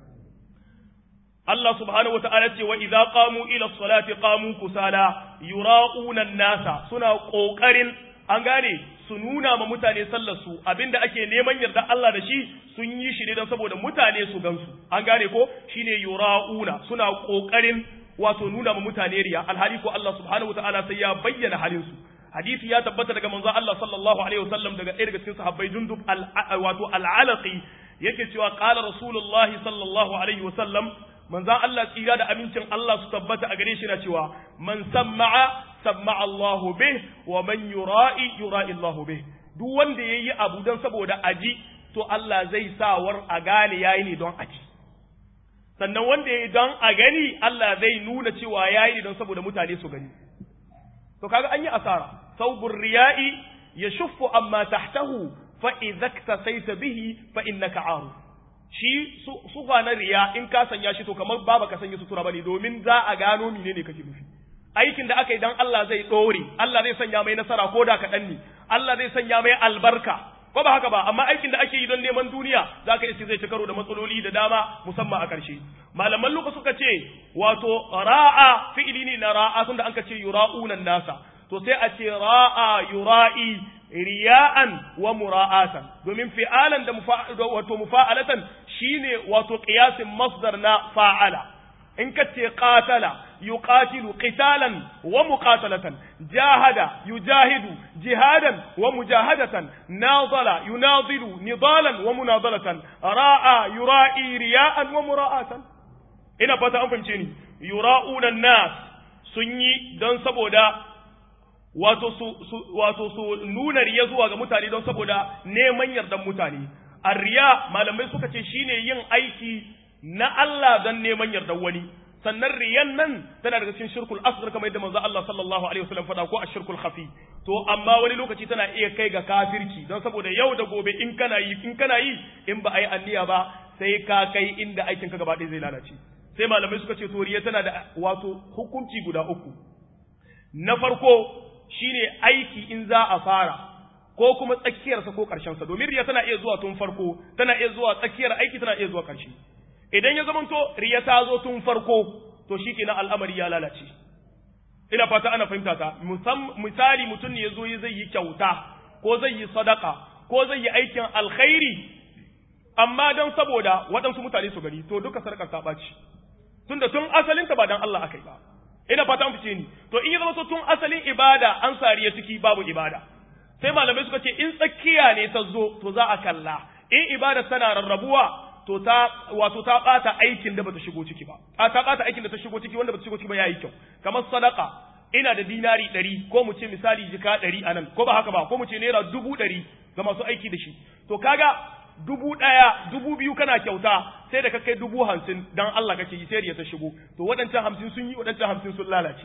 Speaker 1: Allah subhanahu wata'ala ce wa idza qamu ila salati qamu kusala yura'una nasa suna kokarin an gane su nuna ma mutane sallar su abinda ake neman yarda Allah da shi sun yi shi ne don saboda mutane su gansu an gane ko shine yura'una suna kokarin wato nuna ma mutane riya alhali ko Allah subhanahu wata'ala sai ya bayyana halin su hadisi ya tabbata daga manzo Allah sallallahu alaihi wasallam daga ɗaya daga cikin sahabbai jundub wato al-alaqi yake cewa qala rasulullahi sallallahu alaihi wasallam manzan Allah tsira da amincin Allah su tabbata a gare shi na cewa man samma'a samma'a Allahu bih wa man yura'i yura'i Allahu bih duk wanda yayi abu dan saboda aji to Allah zai sawar a gane yayi ne don aji sannan wanda yayi don a gani Allah zai nuna cewa yayi ne don saboda mutane su gani to kaga an yi asara saubur riya'i yashuffu amma tahtahu fa idza iktasaita bihi fa innaka aru shi sufa na riya in ka sanya shi to kamar ba ka sanya sutura bane domin za a gano menene kake nufi aikin da aka yi dan Allah zai dore Allah zai sanya mai nasara ko da kaɗan ne Allah zai sanya mai albarka ko ba haka ba amma aikin da ake yi don neman duniya za ka iske zai ci karo da matsaloli da dama musamman a ƙarshe malaman luka suka ce wato ra'a fi'ili ne na ra'a tunda an ka ce yura'unan nasa to sai a ce ra'a yura'i riya'an wa mura'atan domin fi'alan da wato mufa'alatan shine wato qiyasin masdar na fa'ala in ka ce qatala yuqatilu qitalan wa muqatalatan jahada yujahidu jihadan wa mujahadatan nadala yunadilu nidalan wa munadalatan ra'a yura'i riya'an wa mura'atan ina fata an fahimce ni yura'una nas sun yi don saboda wato su, su wato su nuna riya zuwa ga mutane don saboda neman yardan mutane arriya malamai suka ce shine yin aiki na Allah don neman yardan wani sannan riyan nan tana daga cikin shirkul asghar kamar yadda manzo Allah sallallahu alaihi wasallam faɗa ko ashirkul khafi to amma wani lokaci tana iya kai ga kafirci don saboda yau da gobe in kana yi in kana yi in ba a yi anniya ba sai ka kai inda aikin ka gaba ɗaya zai lalace sai malamai suka ce to riya tana da wato hukunci guda uku na farko shine aiki in za a fara ko kuma tsakiyarsa ko ƙarshensa domin riya tana iya zuwa tun farko tana iya zuwa tsakiyar aiki tana iya zuwa ƙarshe idan ya zamanto riya ta zo tun farko to shi kenan al'amari ya lalace ina fata ana fahimta ta misali mutum ne ya zo zai yi kyauta ko zai yi sadaka ko zai yi aikin alkhairi amma don saboda waɗansu mutane su gani to duka sarkar ta ɓaci tunda tun asalinta ba don Allah aka yi ba ina fata an fice ni to in ya zama so tun asalin ibada an sariya ciki babu ibada sai malamai suka ce in tsakiya ne ta zo to za a kalla in ibada tana rarrabuwa to ta wato ta bata aikin da bata shigo ciki ba a ta bata aikin da ta shigo ciki wanda bata shigo ciki ba yayi kyau kamar sadaka ina da dinari ɗari ko mu ce misali jika ɗari a nan ko ba haka ba ko mu ce naira dubu ɗari ga masu aiki da shi to kaga dubu ɗaya dubu biyu kana kyauta sai da ka kai dubu hamsin dan Allah kake yi sai ta shigo to waɗancan hamsin sun yi waɗancan hamsin sun lalace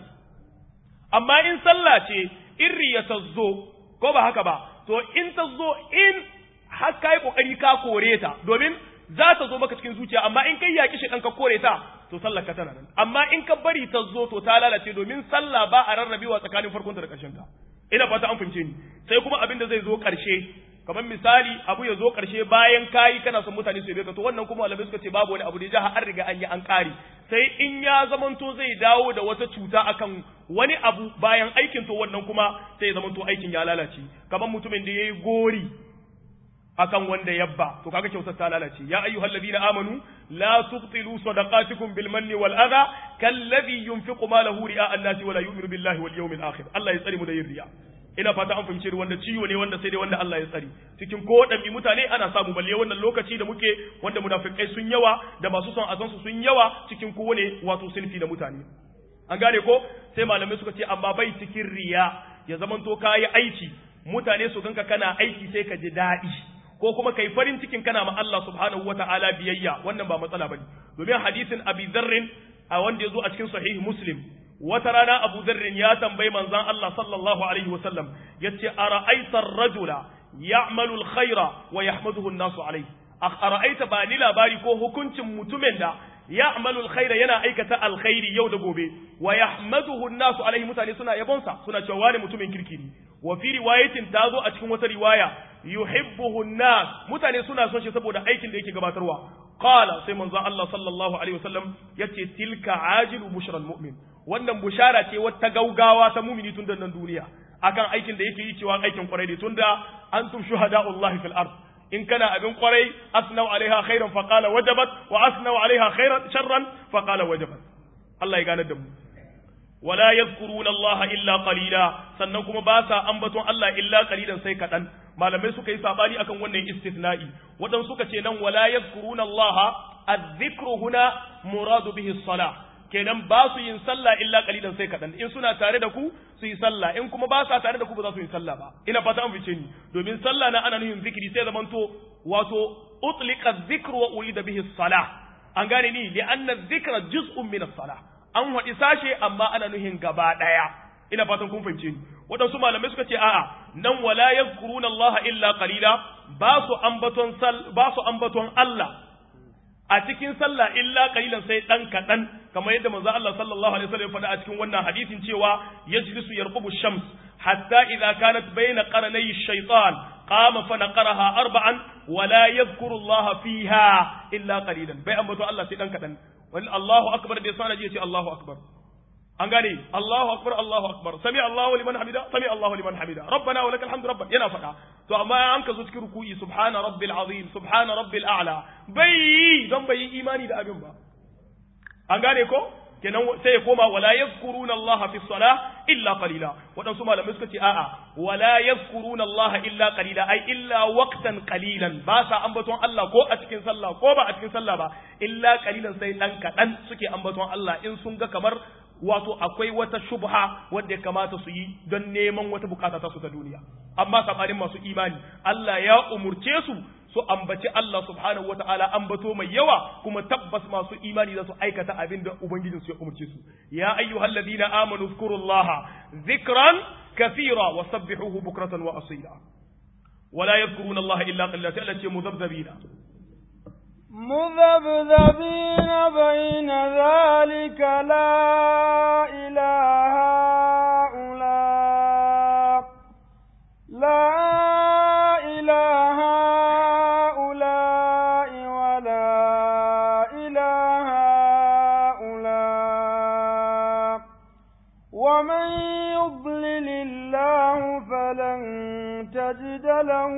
Speaker 1: amma in sallah ce in riya ta zo ko ba haka ba to in ta zo in har kai kokari ka kore ta domin za ta zo maka cikin zuciya amma in kai yaki shi ka kore ta to sallar ka tana nan amma in ka bari ta zo to ta lalace domin sallah ba a rarrabewa tsakanin farkon ta da ƙarshen ta ina fata an fahimce ni sai kuma abin da zai zo ƙarshe kamar misali abu ya zo ƙarshe bayan kayi kana son mutane su yabe ka to wannan kuma malamai suka ce babu wani abu da ya an riga an yi an ƙari sai in ya zamanto zai dawo da wata cuta akan wani abu bayan aikin to wannan kuma sai ya zamanto aikin ya lalace kamar mutumin da yayi gori akan wanda yabba to kaga kyautar ta lalace ya ayyuhal ladina amanu la tubtilu sadaqatikum bil manni wal adha kalladhi yunfiqu malahu ri'a an-nasi wa la yu'minu billahi wal yawmil akhir Allah ya tsare mu da yin riya ina fata an fahimci wanda ciwo ne wanda sai dai wanda Allah ya tsare cikin ko wadanne mutane ana samu balle wannan lokaci da muke wanda munafikai sun yawa da masu son azan su sun yawa cikin kowane wato sinfi da mutane an gane ko sai malamai suka ce amma bai cikin riya ya zamanto kayi aiki mutane su ganka kana aiki sai ka ji daɗi ko kuma kai farin cikin kana ma Allah subhanahu wata'ala biyayya wannan ba matsala bane domin hadisin Abi Dharr a wanda yazo a cikin sahih Muslim wata rana Abu Dharr ya tambayi manzon Allah sallallahu alaihi wasallam yace ara'aita ar-rajula ya'malu al-khaira wa yahmaduhu an-nasu alayhi ara'aita ba ni labari ko hukuncin mutumin da ya'malu al-khaira yana aikata alkhairi yau da gobe wa yahmaduhu an-nasu alayhi mutane suna yabonsa suna cewa wani mutumin kirki ne wa fi riwayatin tazo a cikin wata riwaya yuhibbuhu an-nas mutane suna son shi saboda aikin da yake gabatarwa qala sai manzo Allah sallallahu alaihi wasallam yace tilka ajilu bushral mu'min wannan bushara ce wata gaugawa ta mu'mini tun nan duniya akan aikin da yake yi cewa aikin kwarai ne tunda antum shuhada'ullahi fil ard in kana abin kwarai asnau alaiha khairan fa qala wajabat wa asnau alaiha khairan sharran fa qala wajabat Allah ya gane da mu wala yadhkuruna Allah illa qalila sannan kuma ba sa ambaton Allah illa qalilan sai kadan malamai suka yi sabani akan wannan istithna'i wadan suka ce nan wala yadhkuruna Allah adh-dhikru huna muradu bihi as-salah kenan ba su yin sallah illa qalilan sai kadan in suna tare da ku su yi sallah in kuma ba sa tare da ku ba za su yi sallah ba ina fata an fice ni domin sallah na ana nuhin zikiri sai zamanto wato utliqa adh-dhikru wa urida bihi as-salah an gane ni li anna adh-dhikra juz'un min as-salah an waɗi sashe amma ana nuhin gaba ɗaya ina fatan kun fahimce ni waɗansu malamai suka ce a'a nan wala yadhkuruna Allah illa qalila ba su ambaton sal ba su ambaton Allah a cikin sallah illa qalilan sai dan kadan kamar yadda manzo Allah sallallahu alaihi wasallam faɗa a cikin wannan hadisin cewa yajlisu yarqubu shams hatta idza kanat bayna qarnay ash-shaytan qama fa naqaraha arba'an wala yadhkuru Allah fiha illa qalilan bai ambato Allah sai dan kadan wani Allahu akbar da sana ji ce Allahu akbar an gane Allahu akbar Allahu akbar sami Allahu liman hamida sami Allahu liman hamida rabbana wa lakal hamdu rabban yana faɗa to amma an ka zo cikin ruku'i subhana rabbil azim subhana rabbil a'la bai don bai yi imani da abin ba an gane ko kenan sai ya koma wala yazkuruna Allah fi salah illa qalila wadansu malamai suka ce a'a wala yazkuruna Allah illa qalila ai illa waqtan qalilan ba sa ambaton Allah ko a cikin sallah ko ba a cikin sallah ba illa qalilan sai dan kadan suke ambaton Allah in sun ga kamar wato akwai wata shubha wanda ya kamata su yi don neman wata bukata ta su ta duniya amma sabanin masu imani Allah ya umurce su su ambaci Allah subhanahu wataala ambato mai yawa kuma tabbas masu imani za su aikata abin da ubangijin su ya umurce su ya ayyuhalladhina amanu zkurullaha zikran kathira wa sabbihuhu bukratan wa asila ولا يذكرون الله إلا قليلا تألت مذبذبين
Speaker 2: مذبذبين بين ذلك لا إله هؤلاء لا إله هؤلاء ولا إله هؤلاء ومن يضلل الله فلن تجد له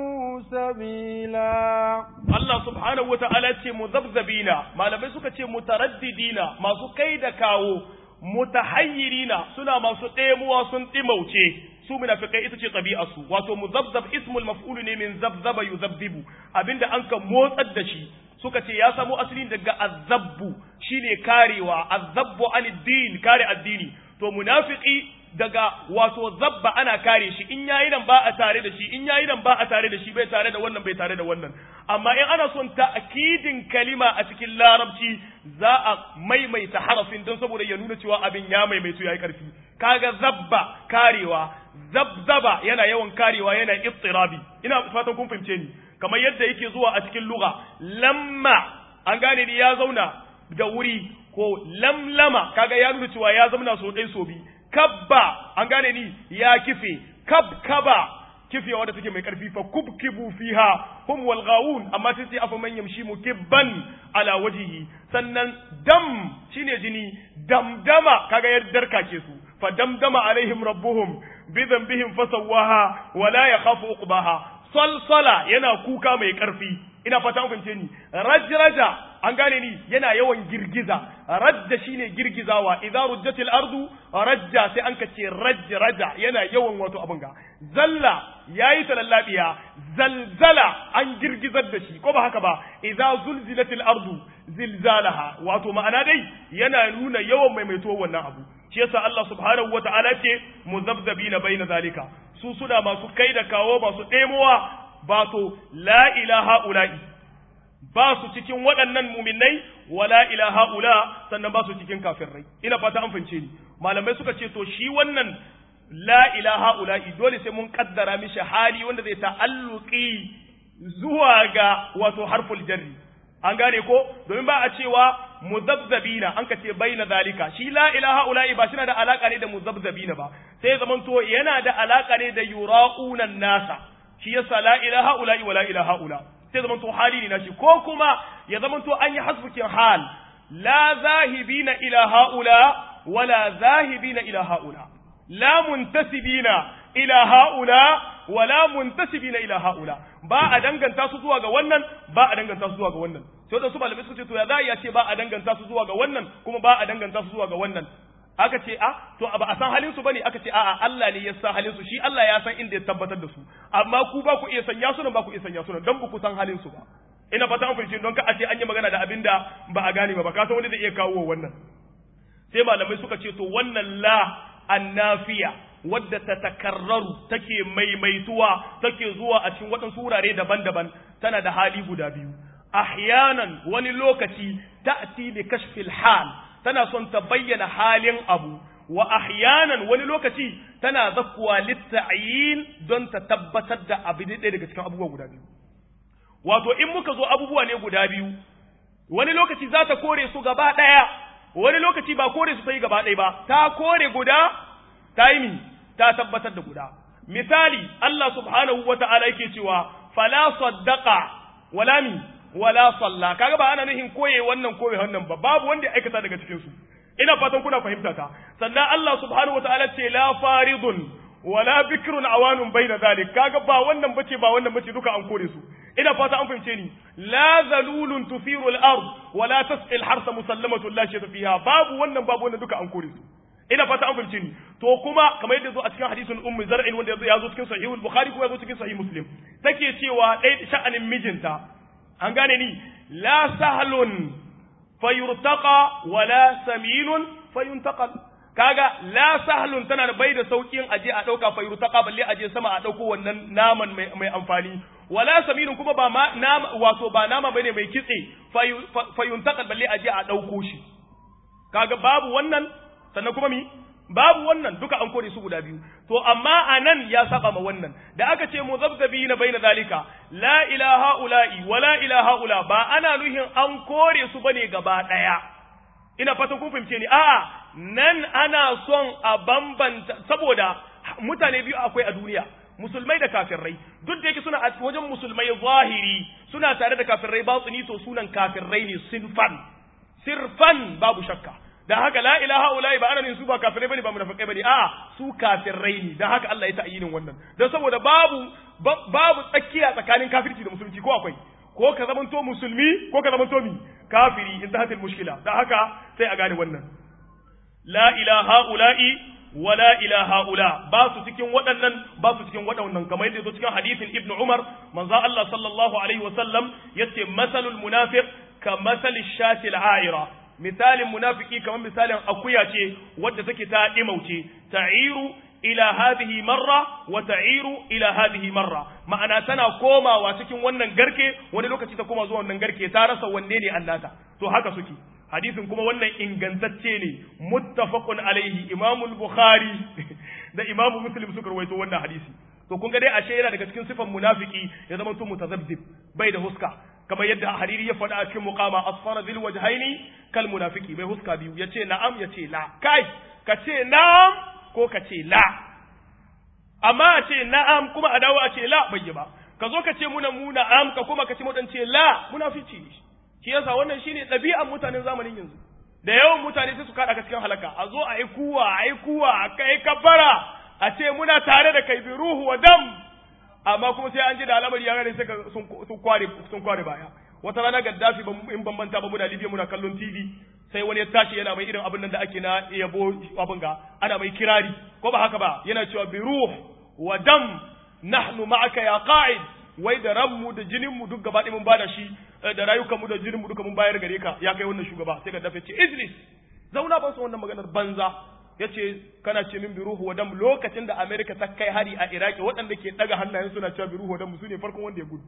Speaker 2: سبيلا
Speaker 1: Allah subhanahu wata'ala ce muzabzabina malamai suka ce mutaraddidina masu kai da kawo mutahayyirina suna masu ɗemuwa sun ɗimauce su munafikai ita ce su wato muzabzab ismul maf'ulu ne min zabzaba yuzabzibu abinda an ka motsar da shi suka ce ya samo asali daga azabbu shine karewa azabbu anid kare addini to munafiki daga wato zabba ana kare shi in yayi nan ba a tare da shi in yayi nan ba a tare da shi bai tare da wannan bai tare da wannan amma in ana son ta'kidin kalima a cikin larabci za a maimaita harafin don saboda ya nuna cewa abin ya maimaitu yayi karfi kaga zabba karewa zabzaba yana yawan karewa yana ittirabi ina fatan kun fahimce ni kamar yadda yake zuwa a cikin lugha lamma an gane ni ya zauna da wuri ko lamlama kaga ya nuna cewa ya zauna so ɗaya so biyu kabba an gane ni ya kife kabkaba kife wadda take mai karfi fa kubkibu fiha hum wal ghawun amma sai sai afa man yamshi mukibban ala wajhihi sannan dam shine jini damdama kaga yardar kake su fa damdama alaihim rabbuhum bi dhanbihim fasawaha wala yakhafu uqbaha salsala yana kuka mai karfi ina fata mun fahimce ni rajraja an gane ni yana yawan girgiza rajja shine girgizawa idza rujjatil ardu rajja sai an kace rajraja yana yawan wato abin ga zalla yayi talallabiya zalzala an girgizar da shi ko ba haka ba idza zulzilatil ardu zilzalaha wato ma'ana dai yana nuna yawan maimaito wannan abu shi yasa Allah subhanahu wata'ala ce muzabzabina baina zalika su suna masu kai da kawo masu ɗemowa ba to la ilaha ula'i ba su cikin waɗannan muminai wa la ilaha ula sannan ba su cikin kafirai ina fata an fahimce ni malamai suka ce to shi wannan la ilaha ula'i dole sai mun kaddara mishi hali wanda zai ta'alluqi zuwa ga wato harful jarri an gane ko domin ba a cewa muzabzabina an ka ce baina zalika shi la ilaha ula'i ba shina da alaka ne da muzabzabina ba sai zaman to yana da alaka ne da yura'una nasa shi yasa la ilaha ula'i wa la ilaha ula sai zaman to hali ne na shi ko kuma ya zaman to an yi hasbukin hal la zahibina ila haula wala zahibina ila haula la muntasibina ila haula wala muntasibina ila haula ba a danganta su zuwa ga wannan ba a danganta su zuwa ga wannan sai da su malamai suka ce to ya za ya ce ba a danganta su zuwa ga wannan kuma ba a danganta su zuwa ga wannan aka ce a to ba a san halin su bane aka ce a'a Allah ne ya san halin su shi Allah ya san inda ya tabbatar da su amma ku ba ku iya sanya su nan ba ku iya sanya su nan dan ba ku san halin su ba ina fata an fahimci don ka a ce an yi magana da abin da ba a gane ba ba ka san wani zai iya kawo wannan sai malamai suka ce to wannan la annafiya wadda ta takarraru take maimaituwa take zuwa a cikin waɗansu wurare daban-daban tana da hali guda biyu ahyanan wani lokaci ta'ti bi kashfil hal tana son ta bayyana halin abu wa ahyanan wani lokaci tana zakkuwa litta'yin don ta tabbatar da abu ɗaya daga cikin abubuwa guda biyu wato in muka zo abubuwa ne guda biyu wani lokaci za ta kore su gaba ɗaya wani lokaci ba kore su ta yi gaba ɗaya ba ta kore guda ta yi ta tabbatar da guda misali Allah subhanahu wa ta'ala yake cewa fala saddaqa wala mi wala salla kaga ba ana nuhin koye wannan koye wannan ba babu wanda ya aikata daga cikin su ina fatan kuna fahimta ta sannan Allah subhanahu wa ta'ala ce la faridun wala bikrun awanun baina zalik kaga ba wannan bace ba wannan bace duka an kore su ina fata an fahimce ni la zalulun tufiru al-ard wala tasqi al-harsa musallamatun la shay'a fiha babu wannan babu wannan duka an kore su ina fata an fahimce ni to kuma kamar yadda zo a cikin hadisin ummu zar'in wanda ya zo cikin sahih al-bukhari kuma ya zo cikin sahih muslim take cewa dai sha'anin mijinta an gane ni la sahlun fayurtaqa wala saminun fayuntaqal kaga la sahlun tana da bai da saukin aje a dauka fa yurtaqa balle aje sama a dauko wannan naman mai, mai amfani wala saminun kuma ba ma nama wato ba nama bane mai kitse fa yuntaqal balle aje a dauko shi kaga babu wannan sannan kuma mi babu wannan duka an kore su guda biyu to amma anan ya saba ma wannan da aka ce muzabzabina baina zalika la ilaha ula'i wala ilaha ula ba ana nuhin an kore su bane gaba daya ina fatan kun fahimce ni a'a nan ana son a bambanta saboda mutane biyu akwai a duniya musulmai da kafirai duk da yake suna a wajen musulmai zahiri suna tare da kafirai batsuni to sunan kafirai ne sinfan sirfan babu shakka da haka la ilaha ulai ba ana su ba kafirai bane ba munafikai bane a'a su kafirai ne dan haka Allah ya ta'yinin wannan dan saboda babu babu tsakiya tsakanin kafirci da musulunci ko akwai ko ka zamanto musulmi ko ka zamanto mi kafiri in ta mushkila dan haka sai a gane wannan la ilaha ula'i wa la ilaha ula ba su cikin waɗannan ba su cikin waɗannan kamar yadda zo cikin hadisin ibnu umar manzo Allah sallallahu alaihi wa sallam yace masalul munafiq ka masali shatil a'ira misalin munafiki kamar misalin akuya ce wadda take ta dimauce ta'iru ila hadhihi marra wa ta'iru ila hadhihi marra ma'ana tana komawa cikin wannan garke wani lokaci ta koma zuwa wannan garke ta rasa wanne ne annata to haka suke hadisin kuma wannan ingantacce ne muttafaqun alaihi imamu bukhari da imamu muslim suka rawaito wannan hadisi to kun ga dai ashe yana daga cikin sifan munafiki ya zama to mutazabzib bai da huska kamar yadda hariri ya faɗa a cikin muqama asfara zil wajhaini kal munafiki bai huska biyu yace na'am yace la kai ka ce na'am ko ka ce la amma a ce na'am kuma a dawo a ce la bai yi ba ka zo ka ce muna mu na'am ka kuma ka ce mu dan ce la munafici ne shi yasa wannan shine ɗabi'an mutanen zamanin yanzu da yawan mutane sai su kada ka cikin halaka a zo a yi kuwa a yi kuwa a kai kabbara a ce muna tare da kai bi ruhu wa dam amma kuma sai an ji da alamar ya gane sai sun kware sun kware baya wata rana gaddafi in ban manta ba muna libya muna kallon tv sai wani ya tashi yana mai irin abin nan da ake na yabo abin ga ana mai kirari ko ba haka ba yana cewa bi ruh wa dam nahnu ma'aka ya qa'id wai da ranmu da jininmu duk gaba ɗaya mun bada shi da rayukanmu da jininmu duka mun bayar gare ka ya kai wannan shugaba sai gaddafi ce Idris zauna ban san wannan maganar banza yace kana ce min bi ruhu wa dam lokacin da America ta kai hari a Iraki waɗanda ke daga hannayen suna cewa bi ruhu wa dam su ne farkon wanda ya gudu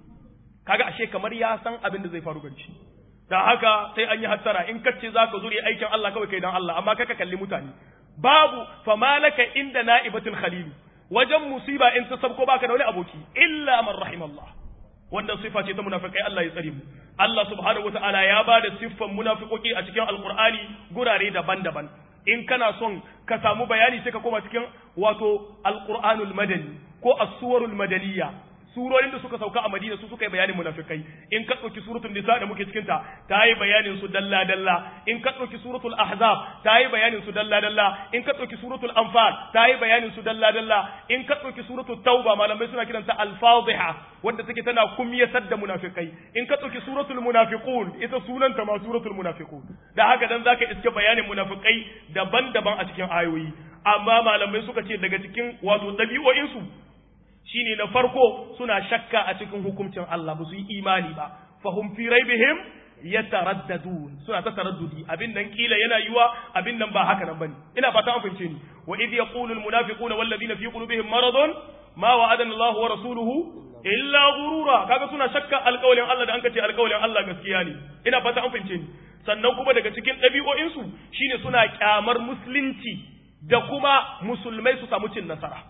Speaker 1: kaga ashe kamar ya san abin da zai faru gari shi da haka sai an yi hattara in kace zaka zuri aikin Allah kawai kai dan Allah amma kaka kalli mutane babu famalaka inda na'ibatul khalil wajen musiba in ta sabko baka da wani aboki illa man rahimallah wannan sifa ce ta munafikai Allah ya tsare mu Allah subhanahu wataala ya ba da siffan munafikoki a cikin alqur'ani gurare daban-daban in kana son ka samu bayani sai ka koma cikin wato alqur'anul madani ko as-suwarul madaniyya surorin da suka sauka a Madina su suka yi bayanin munafikai in ka ɗauki suratul nisa da muke cikin ta ta yi bayanin su dalla dalla in ka ɗauki suratul ahzab ta yi bayanin su dalla dalla in ka ɗauki suratul anfal ta yi bayanin su dalla dalla in ka ɗauki suratul tauba malamai suna kiranta al-fadhiha wanda take tana kumyatar da munafikai in ka ɗauki suratul munafiqun ita sunanta ma suratul munafiqun da haka dan zaka iske bayanin munafikai daban-daban a cikin ayoyi amma malamai suka ce daga cikin wato ɗabi'o'insu shine na farko suna shakka a cikin hukuncin Allah ba su yi imani ba fahum fi raibihim yataraddadun suna ta taraddudi abin nan kila yana yiwa abin nan ba haka nan bane ina fata an fahimce ni wa idh yaqulu almunafiquna walladhina fi qulubihim maradun ma wa'adana Allah wa rasuluhu illa ghurura kaga suna shakka alƙawlin Allah da an kace alƙawlin Allah gaskiya ne ina fata an fahimce ni sannan kuma daga cikin ɗabi'o'insu shine suna kyamar musulunci da kuma musulmai su samu cin nasara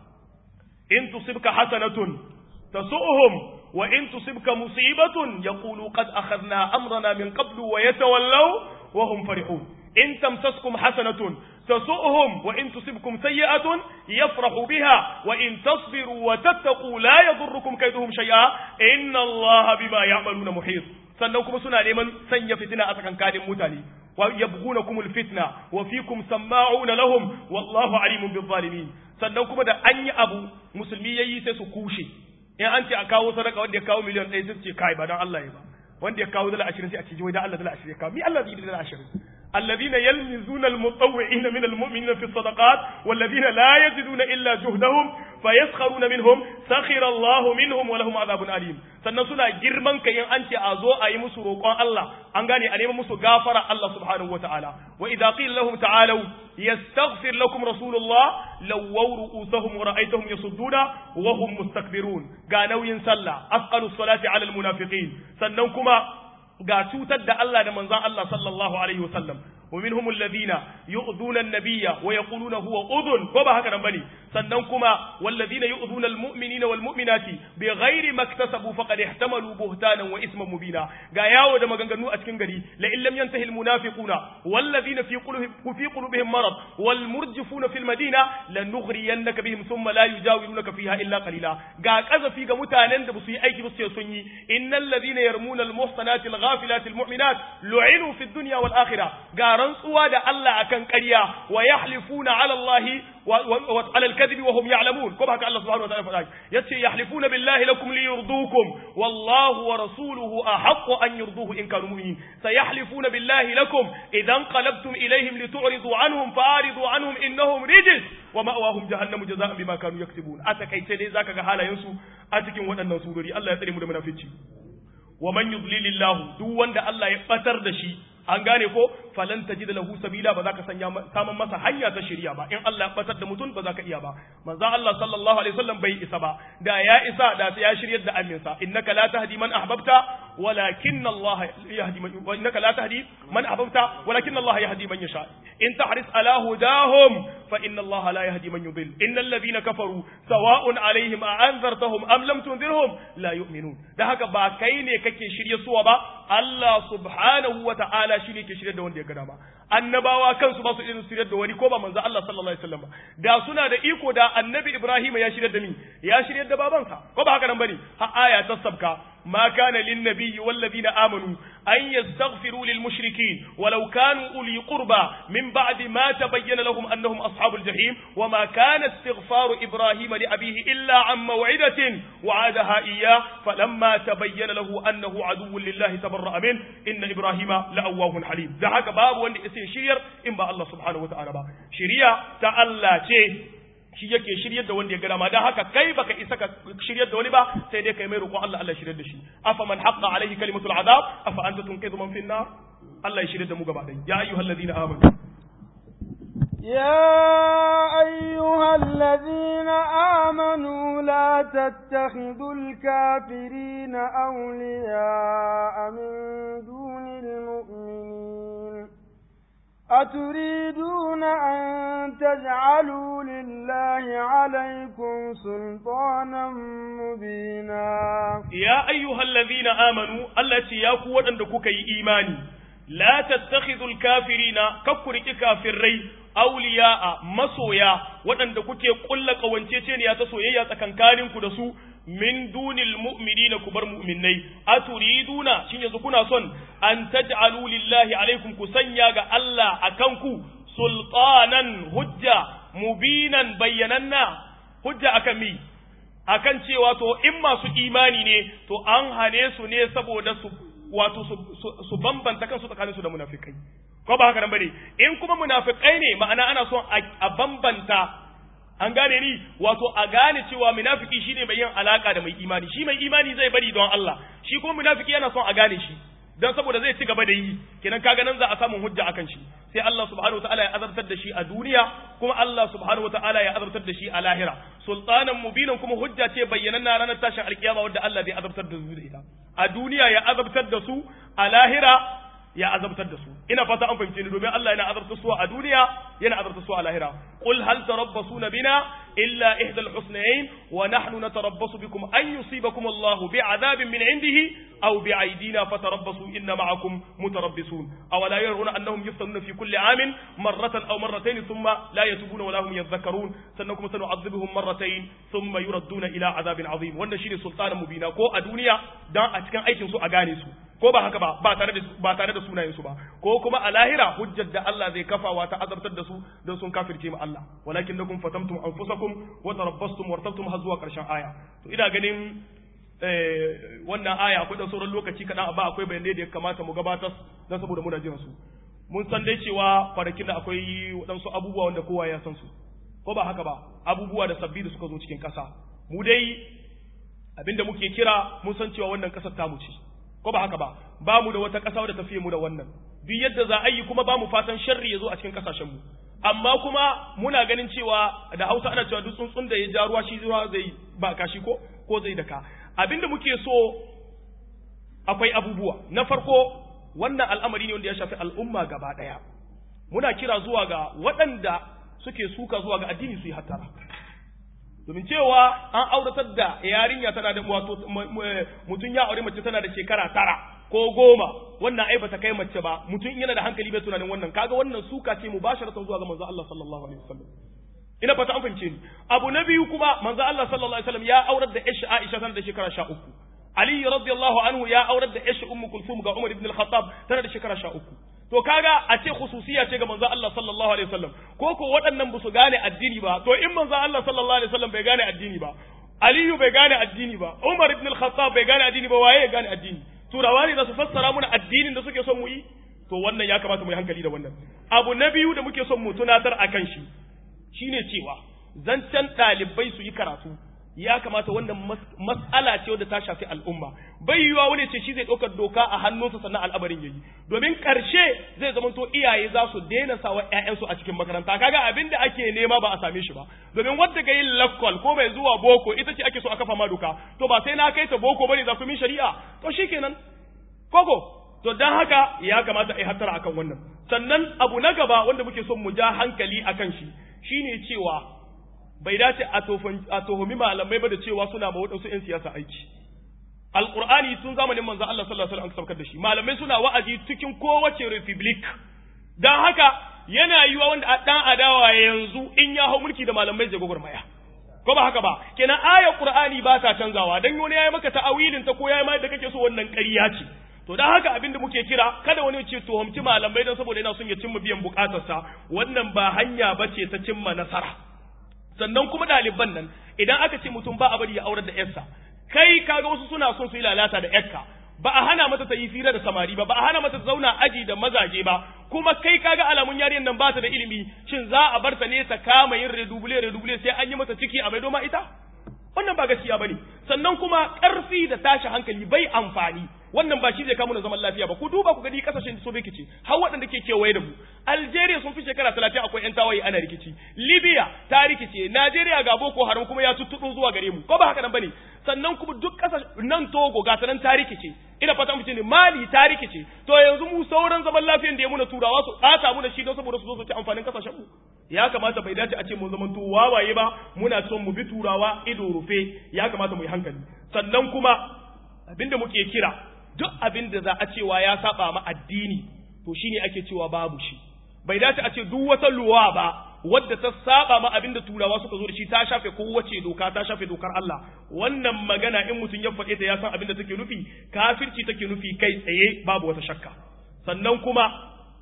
Speaker 1: in tusibka hasanatun tasu'uhum wa in tusibka musibatun yaqulu qad akhadna amrana min qablu wa yatawallaw wa hum farihun in tamsaskum hasanatun tasu'uhum wa in tusibkum sayyi'atun yafrahu biha wa in tasbiru wa tattaqu la yadurrukum kayduhum shay'a inna allaha bima ya'maluna muhit sannan kuma suna neman sanya fitina a tsakankanin mutane wa yabghunakumul fitna wa fikum sama'una lahum wallahu alimun bil zalimin sannan kuma da an yi abu musulmi yayi sai su kushe in an ce a kawo sadaka wanda ya kawo miliyan ɗaya sai su ce kai ba don Allah ya ba wanda ya kawo dala ashirin sai a ce wai da Allah dala ashirin ya kawo mi Allah zai yi dala ashirin الذين يلمزون المطوعين من المؤمنين في الصدقات والذين لا يجدون إلا جهدهم fayaskharuna minhum sakhira Allah minhum wa lahum adhabun alim sannan suna girman kai in an ce a zo a yi musu roƙon Allah an gane a nemi musu gafara Allah subhanahu wataala wa idza qila lahum ta'alu yastaghfir lakum rasulullah lawaw ru'usahum wa ra'aytahum yasudduna wa hum mustakbirun ga nauyin sallah asqalu salati ala almunafiqin sannan kuma ga cutar da Allah da manzon Allah sallallahu alaihi wasallam ومنهم الذين يؤذون النبي ويقولون هو أذن كما هكذا بني سننكما والذين يؤذون المؤمنين والمؤمنات بغير ما اكتسبوا فقد احتملوا بهتانا وإثما مبينا غاياو دما غنغنو أتكن غري لئن لم ينتهي المنافقون والذين في قلوبهم في قلوبهم مرض والمرجفون في المدينة لنغرينك بهم ثم لا يجاورونك فيها إلا قليلا غا كذا في متانن da basu yi aiki ba su sun yi innal ladina yarmuna al muhsanati al ghafilati al mu'minat lu'inu fi dunya wal akhirah ga rantsuwa da Allah akan ƙarya wa yahlifuna ala Allah wa ala al-kadhib wa hum ya'lamun kuma haka Allah subhanahu wa ta'ala faɗa yace yahlifuna billahi lakum liyurdukum wallahu wa rasuluhu ahaqqu an yurduhu in kanu mu'minin sayahlifuna billahi lakum idan qalabtum ilayhim litu'ridu anhum fa'ridu anhum innahum rijis wa ma'wahum jahannamu jazaa'an bima kanu yaksibun a takaice dai zaka ga halayen su a cikin waɗannan surori Allah ya tsare mu da munafici wa man yudlilillahu duk wanda Allah ya batar da shi an gane ko falan tajid lahu sabila ba za ka sanya saman masa hanya ta shari'a ba in Allah ya batar da mutum ba za ka iya ba manzo Allah sallallahu alaihi wasallam bai isa ba da ya isa da ya shiryar da aminsa innaka la tahdi man ahbabta walakin Allah yahdi man innaka la tahdi man ahbabta walakin Allah yahdi man yasha in tahris ala hudahum fa inna Allah la yahdi man yudil innal ladhina kafaru sawa'un alaihim a anzartahum am lam tunzirhum la yu'minun da haka ba kai ne kake shirye suwa ba Allah subhanahu wa ta'ala shi ne ke shirye da wanda ya gada ba annabawa kansu ba su irin shirye da wani ko ba manzo Allah sallallahu alaihi wasallam ba da suna da iko da annabi Ibrahim ya shirye da ni ya shirye da babansa ko ba haka nan bane ha aya ta sabka ما كان للنبي والذين آمنوا أن يستغفروا للمشركين ولو كانوا أولي قربى من بعد ما تبين لهم أنهم أصحاب الجحيم وما كان استغفار إبراهيم لأبيه إلا عن موعدة وعادها إياه فلما تبين له أنه عدو لله تبرأ منه إن إبراهيم لأواه حليم ده هكا باب وان اسم شير إن با الله سبحانه وتعالى با شريعة تعالى شيء shi yake shiryar da wanda ya gada ma dan haka kai baka isa ka shiryar da wani ba sai dai kai mai roƙon Allah Allah shiryar da shi afa man haqqa alaihi kalimatul azab afa anta tunqidhu man fin nar Allah ya shiryar da mu gaba ɗaya ya ayyuhal ladina amanu
Speaker 2: يا أيها الذين آمنوا لا تتخذوا الكافرين أولياء من دون المؤمنين أتريدون أن تجعلوا لله عليكم سلطانا مبينا
Speaker 1: يا أيها الذين آمنوا التي يقوى أنك إيماني لا تتخذوا الكافرين كفرك كافرين أولياء مسويا وأن kuke kulla kawanceceniya ta soyayya tsakankaninku da su min dunil mu'minina ku bar mu'minnai aturiduna shin yanzu kuna son an taj'alu lillahi alaikum ku sanya ga Allah akan ku sultanan hujja mubinan bayyananna hujja akan mi akan cewa to in masu imani ne to an hane su ne saboda su wato su bambanta kansu tsakanin su da munafikai ko ba haka nan bane in kuma munafikai ne ma'ana ana son a bambanta an gane ni wato a gane cewa munafiki shine mai yin alaka da mai imani shi mai imani zai bari don Allah shi kuma munafiki yana son a gane shi dan saboda zai ci gaba da yi kenan kaga nan za a samu hujja akan shi sai Allah subhanahu wataala ya azabtar da shi a duniya kuma Allah subhanahu wataala ya azabtar da shi a lahira sultanan mubinan kuma hujja ce bayyananna ranar tashin alkiyama wadda Allah zai azabtar da su da ita a duniya ya azabtar da su a lahira ya azabtar da su ina fata an fahimce ni domin Allah yana azabtar su a duniya yana azabtar su a lahira qul hal tarabbasuna bina illa ihdal husnayn wa nahnu natarabbasu bikum an yusibakum Allahu bi'adabin min indihi aw bi'aydina fatarabbasu inna ma'akum mutarabbisun aw la yaruna annahum yuftanuna fi kulli amin marratan aw marratayn thumma la yatubuna wa la hum yadhakkarun sannan kuma sanu'adhibuhum marratayn thumma yuradduna ila adabin azim wannan shine sultanan mubina ko a duniya dan a cikin aikin su a gane su ko ba haka ba ba tare da ba tare da sunayen su ba ko kuma a lahira hujjar da Allah zai kafawa ta azabtar da su don sun kafirce mu Allah walakin lakum fatamtum anfusakum wa tarabbastum wartabtum har zuwa karshen aya to ina ganin eh wannan aya akwai dan sauran lokaci kadan ba akwai bayanai da ya kamata mu gabatar dan saboda muna jiran su mun san dai cewa kwanakin da akwai waɗansu abubuwa wanda kowa ya san su ko ba haka ba abubuwa da sabbi da suka zo cikin ƙasa mu dai abinda muke kira mun san cewa wannan ƙasar tamu ce ko ba haka ba ba mu da wata ƙasa wadda tafiye mu da wannan duk yadda za a yi kuma ba mu fatan sharri ya zo a cikin ƙasashen mu amma kuma muna ganin cewa da Hausa ana cewa duk tsuntsun da ya ja ruwa shi ruwa zai ba kashi ko ko zai daka abinda muke so akwai abubuwa na farko wannan al'amari ne wanda ya shafi al'umma gaba ɗaya muna kira zuwa ga waɗanda suke suka zuwa ga addini su yi hattara domin cewa an auratar da yarinya tana da wato mutum ya aure mace tana da shekara tara ko goma wannan ai bata kai mace ba mutum yana da hankali bai tunanin wannan kaga wannan suka ce mubasharatan zuwa ga manzo Allah sallallahu alaihi wasallam ina fata an fahimce ni abu na biyu kuma manzo Allah sallallahu alaihi wasallam ya aurar da Aisha Aisha tana da shekara 13 Ali radiyallahu anhu ya aurar da Aisha Ummu Kulthum ga Umar ibn al-Khattab tana da shekara 13 to kaga a ce khususiya ce ga manzo Allah sallallahu alaihi wasallam ko ko waɗannan ba su gane addini ba to in manzo Allah sallallahu alaihi wasallam bai gane addini ba Aliyu bai gane addini ba Umar ibn al-Khattab bai gane addini ba waye ya gane addini turawa ne za su fassara muna addinin da suke son mu yi to wannan ya kamata mu yi hankali da wannan abu na biyu da muke son mu tunatar akan shi shine cewa zancen ɗalibai su yi karatu ya kamata wannan mas'ala ce wadda ta shafi al'umma bai yiwa wani ce shi zai ɗaukar doka a hannunsa sannan al'amarin yayi domin ƙarshe zai zama to iyaye za su daina sawa ƴaƴansu a cikin makaranta kaga abin da ake nema ba a same shi ba domin wanda ga yin lakwal ko mai zuwa boko ita ce ake so a kafa ma doka to ba sai na kai ta boko bane za ku min shari'a to shikenan koko to dan haka ya kamata a yi hattara akan wannan sannan abu na gaba wanda muke son mu ja hankali akan shi shine cewa bai dace a tuhumi malamai ba da cewa suna ma waɗansu 'yan siyasa aiki. Alƙur'ani tun zamanin manzan Allah sallallahu alaihi wasallam saukar da shi malamai suna wa'azi cikin kowace republic don haka yana yiwa wanda a ɗan adawa yanzu in ya hau mulki da malamai zai gwagwarmaya. Ko ba haka ba, kenan ayar Qur'ani ba ta canzawa dan wani ya yi maka ta'awilin ta ko ya yi ma da kake so wannan ƙarya ce. To don haka abin da muke kira kada wani ce tuhumci malamai don saboda yana son ya cimma biyan bukatarsa wannan ba hanya ba ce ta cimma nasara. sannan kuma ɗaliban nan idan aka ce mutum ba a bari ya aurar da yarsa kai kaga wasu suna son su yi lalata da yarka ba a hana mata ta yi fira da samari ba ba a hana mata ta zauna aji da mazaje ba kuma kai kaga alamun yarinyar nan ba ta da ilimi shin za a bar ta ne ta kama yin redubule redubule sai an yi mata ciki a maido ma ita wannan ba gaskiya bane sannan kuma ƙarfi da tashi hankali bai amfani wannan ba shi zai kawo na zaman lafiya ba ku duba ku gani kasashen da so rikici har waɗanda ke kewaye da mu Algeria sun fi shekara talatin akwai ƴan tawaye ana rikici Libya ta rikice Najeriya ga Boko Haram kuma ya tuttuɗo zuwa gare mu ko ba haka nan bane sannan kuma duk ƙasashen nan Togo ga sanan ta rikice ina fata mu ne Mali ta rikice to yanzu mu sauran zaman lafiyan da ya muna turawa su ɓata mu da shi don saboda su zo su ci amfanin kasashen mu ya kamata bai dace a ce mun zaman to wawaye ba muna son mu bi turawa ido rufe ya kamata mu yi hankali sannan kuma abinda muke kira duk abin da za a cewa ya saba ma addini to shine ake cewa babu shi bai dace a ce duk wata luwa ba wadda ta saba ma abin da turawa suka zo da shi ta shafe kowace doka ta shafe dokar Allah wannan magana in mutum ya faɗe ta ya san abin da take nufi kafirci take nufi kai tsaye babu wata shakka sannan kuma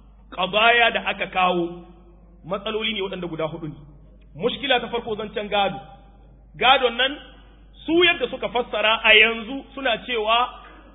Speaker 1: qadaya da aka kawo matsaloli ne waɗanda guda hudu ne mushkila ta farko zancen gado gadon nan su yadda suka fassara a yanzu suna cewa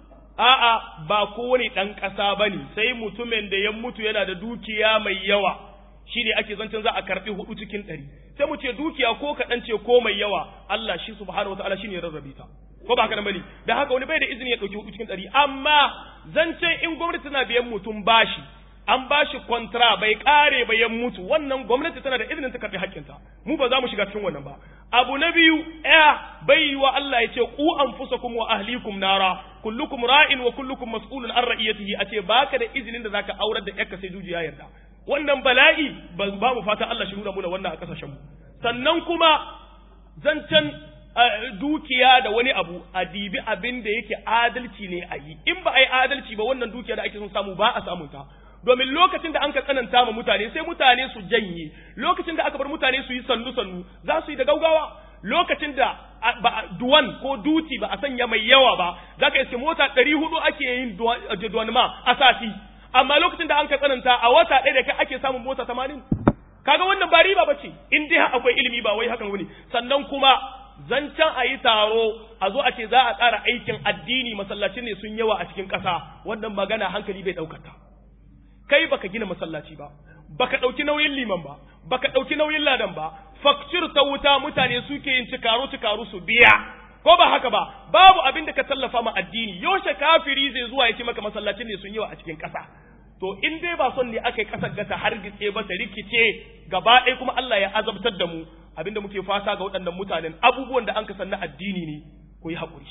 Speaker 1: a'a ba kowane ɗan ƙasa ba ne sai mutumin da ya mutu yana da dukiya mai yawa shi ne ake zancen za a karɓi hudu cikin ɗari sai mu ce dukiya ko kaɗan ce ko mai yawa Allah shi subhanahu wa ta'ala shi ne rarrabe ta ko ba haka nan bane da haka wani bai da izini ya ɗauki hudu cikin ɗari amma zancen in gwamnati tana biyan mutum bashi an ba shi kwantara bai kare ba ya mutu wannan gwamnati tana da izinin ta karɓi haƙƙinta mu ba za mu shiga cikin wannan ba abu na biyu ya bai yi wa Allah ya ce ku anfusakum wa ahlikum nara kullukum ra'in wa kullukum mas'ulun an ra'iyatihi a ce baka da izinin da zaka aurar da yakka sai duji ya yarda wannan bala'i ba mu fata Allah shi nuna muna wannan a kasashen mu sannan kuma zancen dukiya da wani abu a dibi abin da yake adalci ne a yi in ba a yi adalci ba wannan dukiya da ake son samu ba a samun ta domin lokacin da an ka tsananta ma mutane sai mutane su janye lokacin da aka bar mutane su yi sannu sannu za su yi da gaugawa lokacin da duwan ko duti ba a sanya mai yawa ba za ka iske mota ɗari hudu ake yin duwan ma a sati amma lokacin da an ka tsananta a wata ɗaya da kai ake samun mota tamanin kaga wannan ba riba ba ce in dai akwai ilimi ba wai hakan wani sannan kuma zancen a yi taro a zo a ce za a tsara aikin addini masallacin ne sun yawa a cikin ƙasa wannan magana hankali bai ɗaukata kai baka gina masallaci ba baka ɗauki nauyin liman ba baka ɗauki nauyin ladan ba fakcir ta wuta mutane suke yin cikaru cikaru su biya ko ba haka ba babu abin da ka tallafa ma addini yaushe kafiri zai zuwa ya ce maka masallacin ne sun yi wa a cikin ƙasa to in dai ba son ne aka yi ƙasar gata har gitse ba ta rikice gaba ɗaya kuma Allah ya azabtar da mu abinda muke fata ga waɗannan mutanen abubuwan da an ka na addini ne ku yi haƙuri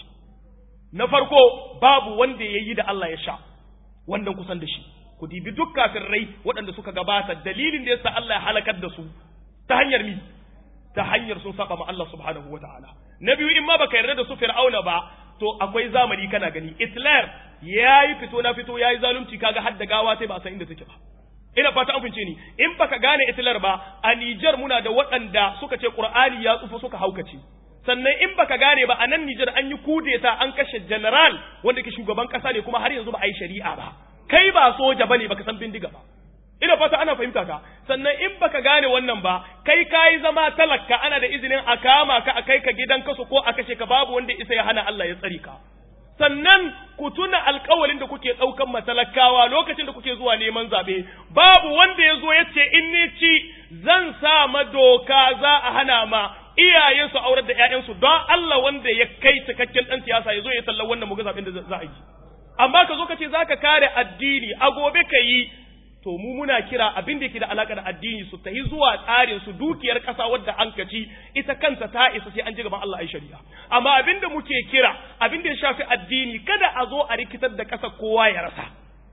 Speaker 1: na farko babu wanda ya yi da Allah ya sha wannan kusan da shi ku dibi duk rai waɗanda suka gabata dalilin da yasa Allah ya halakar da su ta hanyar mi ta hanyar sun saba ma Allah subhanahu wa ta'ala na biyu in ma baka yarda da su fir'auna ba to akwai zamani kana gani Hitler yayi fito na fito yayi zalunci kaga har da gawa sai ba san inda take ba ina fata an fince ni in baka gane Hitler ba a Niger muna da waɗanda suka ce Qur'ani ya tsufa suka haukace sannan in baka gane ba a nan Niger an yi kudeta an kashe general wanda ke shugaban kasa ne kuma har yanzu ba a yi shari'a ba kai ba soja bane baka san bindiga ba ina fata ana fahimta ka sannan in baka gane wannan ba kai kayi zama talaka ana da izinin a kama ka a kai ka gidan kasu ko a kashe ka babu wanda isa ya hana Allah ya tsare ka sannan ku tuna alkawalin da kuke ɗaukan matalakawa lokacin da kuke zuwa neman zaɓe babu wanda ya zo ya ce in ni ci zan sa ma doka za a hana ma iyayensu aurar da ƴaƴansu don Allah wanda ya kai cikakken ɗan siyasa ya zo ya tallar wannan muga zaɓen da za a yi amma ka zo ka ce za ka kare addini a gobe ka yi to mu muna kira abin da yake da alaka da addini su tahi zuwa tsarin su dukiyar kasa wadda an kaci ita kanta ta isa sai an ji gaban Allah ai shari'a amma abin da muke kira abin da ya shafi addini kada a zo a rikitar da kasa kowa ya rasa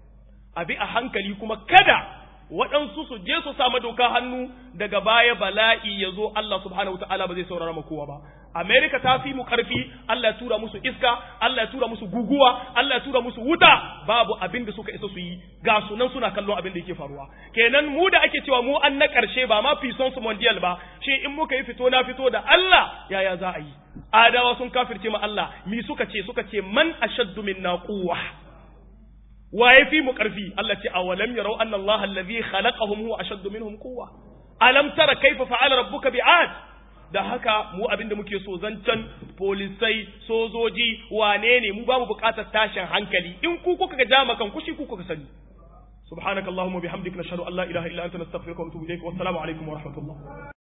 Speaker 1: abi a hankali kuma kada waɗansu su je su samu doka hannu daga baya bala'i ya zo Allah subhanahu wataala ba zai saurara ma kowa ba Amerika ta fi mu ƙarfi Allah ya tura musu iska Allah ya tura musu guguwa Allah ya tura musu wuta babu abin da suka isa su yi ga sunan suna kallon abin da yake faruwa kenan mu da ake cewa mu an na ƙarshe ba ma fison su mondial ba shi in muka yi fito na fito da Allah yaya za a yi adawa sun kafirce ma Allah mi suka ce suka ce man ashaddu minna quwwa wa yafi mu ƙarfi Allah ce awalam yarau anna Allah allazi khalaqahum huwa ashaddu minhum quwwa alam tara kaifa fa'ala rabbuka bi'ad da haka mu abinda muke so zancen polisai sojoji wane ne mu ba mu bukatar tashin hankali in ku kuka ga jama kan kushi ku kuka sani subhanakallahumma bihamdika nashhadu an la ilaha illa anta nastaghfiruka wa natubu ilayk wa assalamu alaikum wa rahmatullah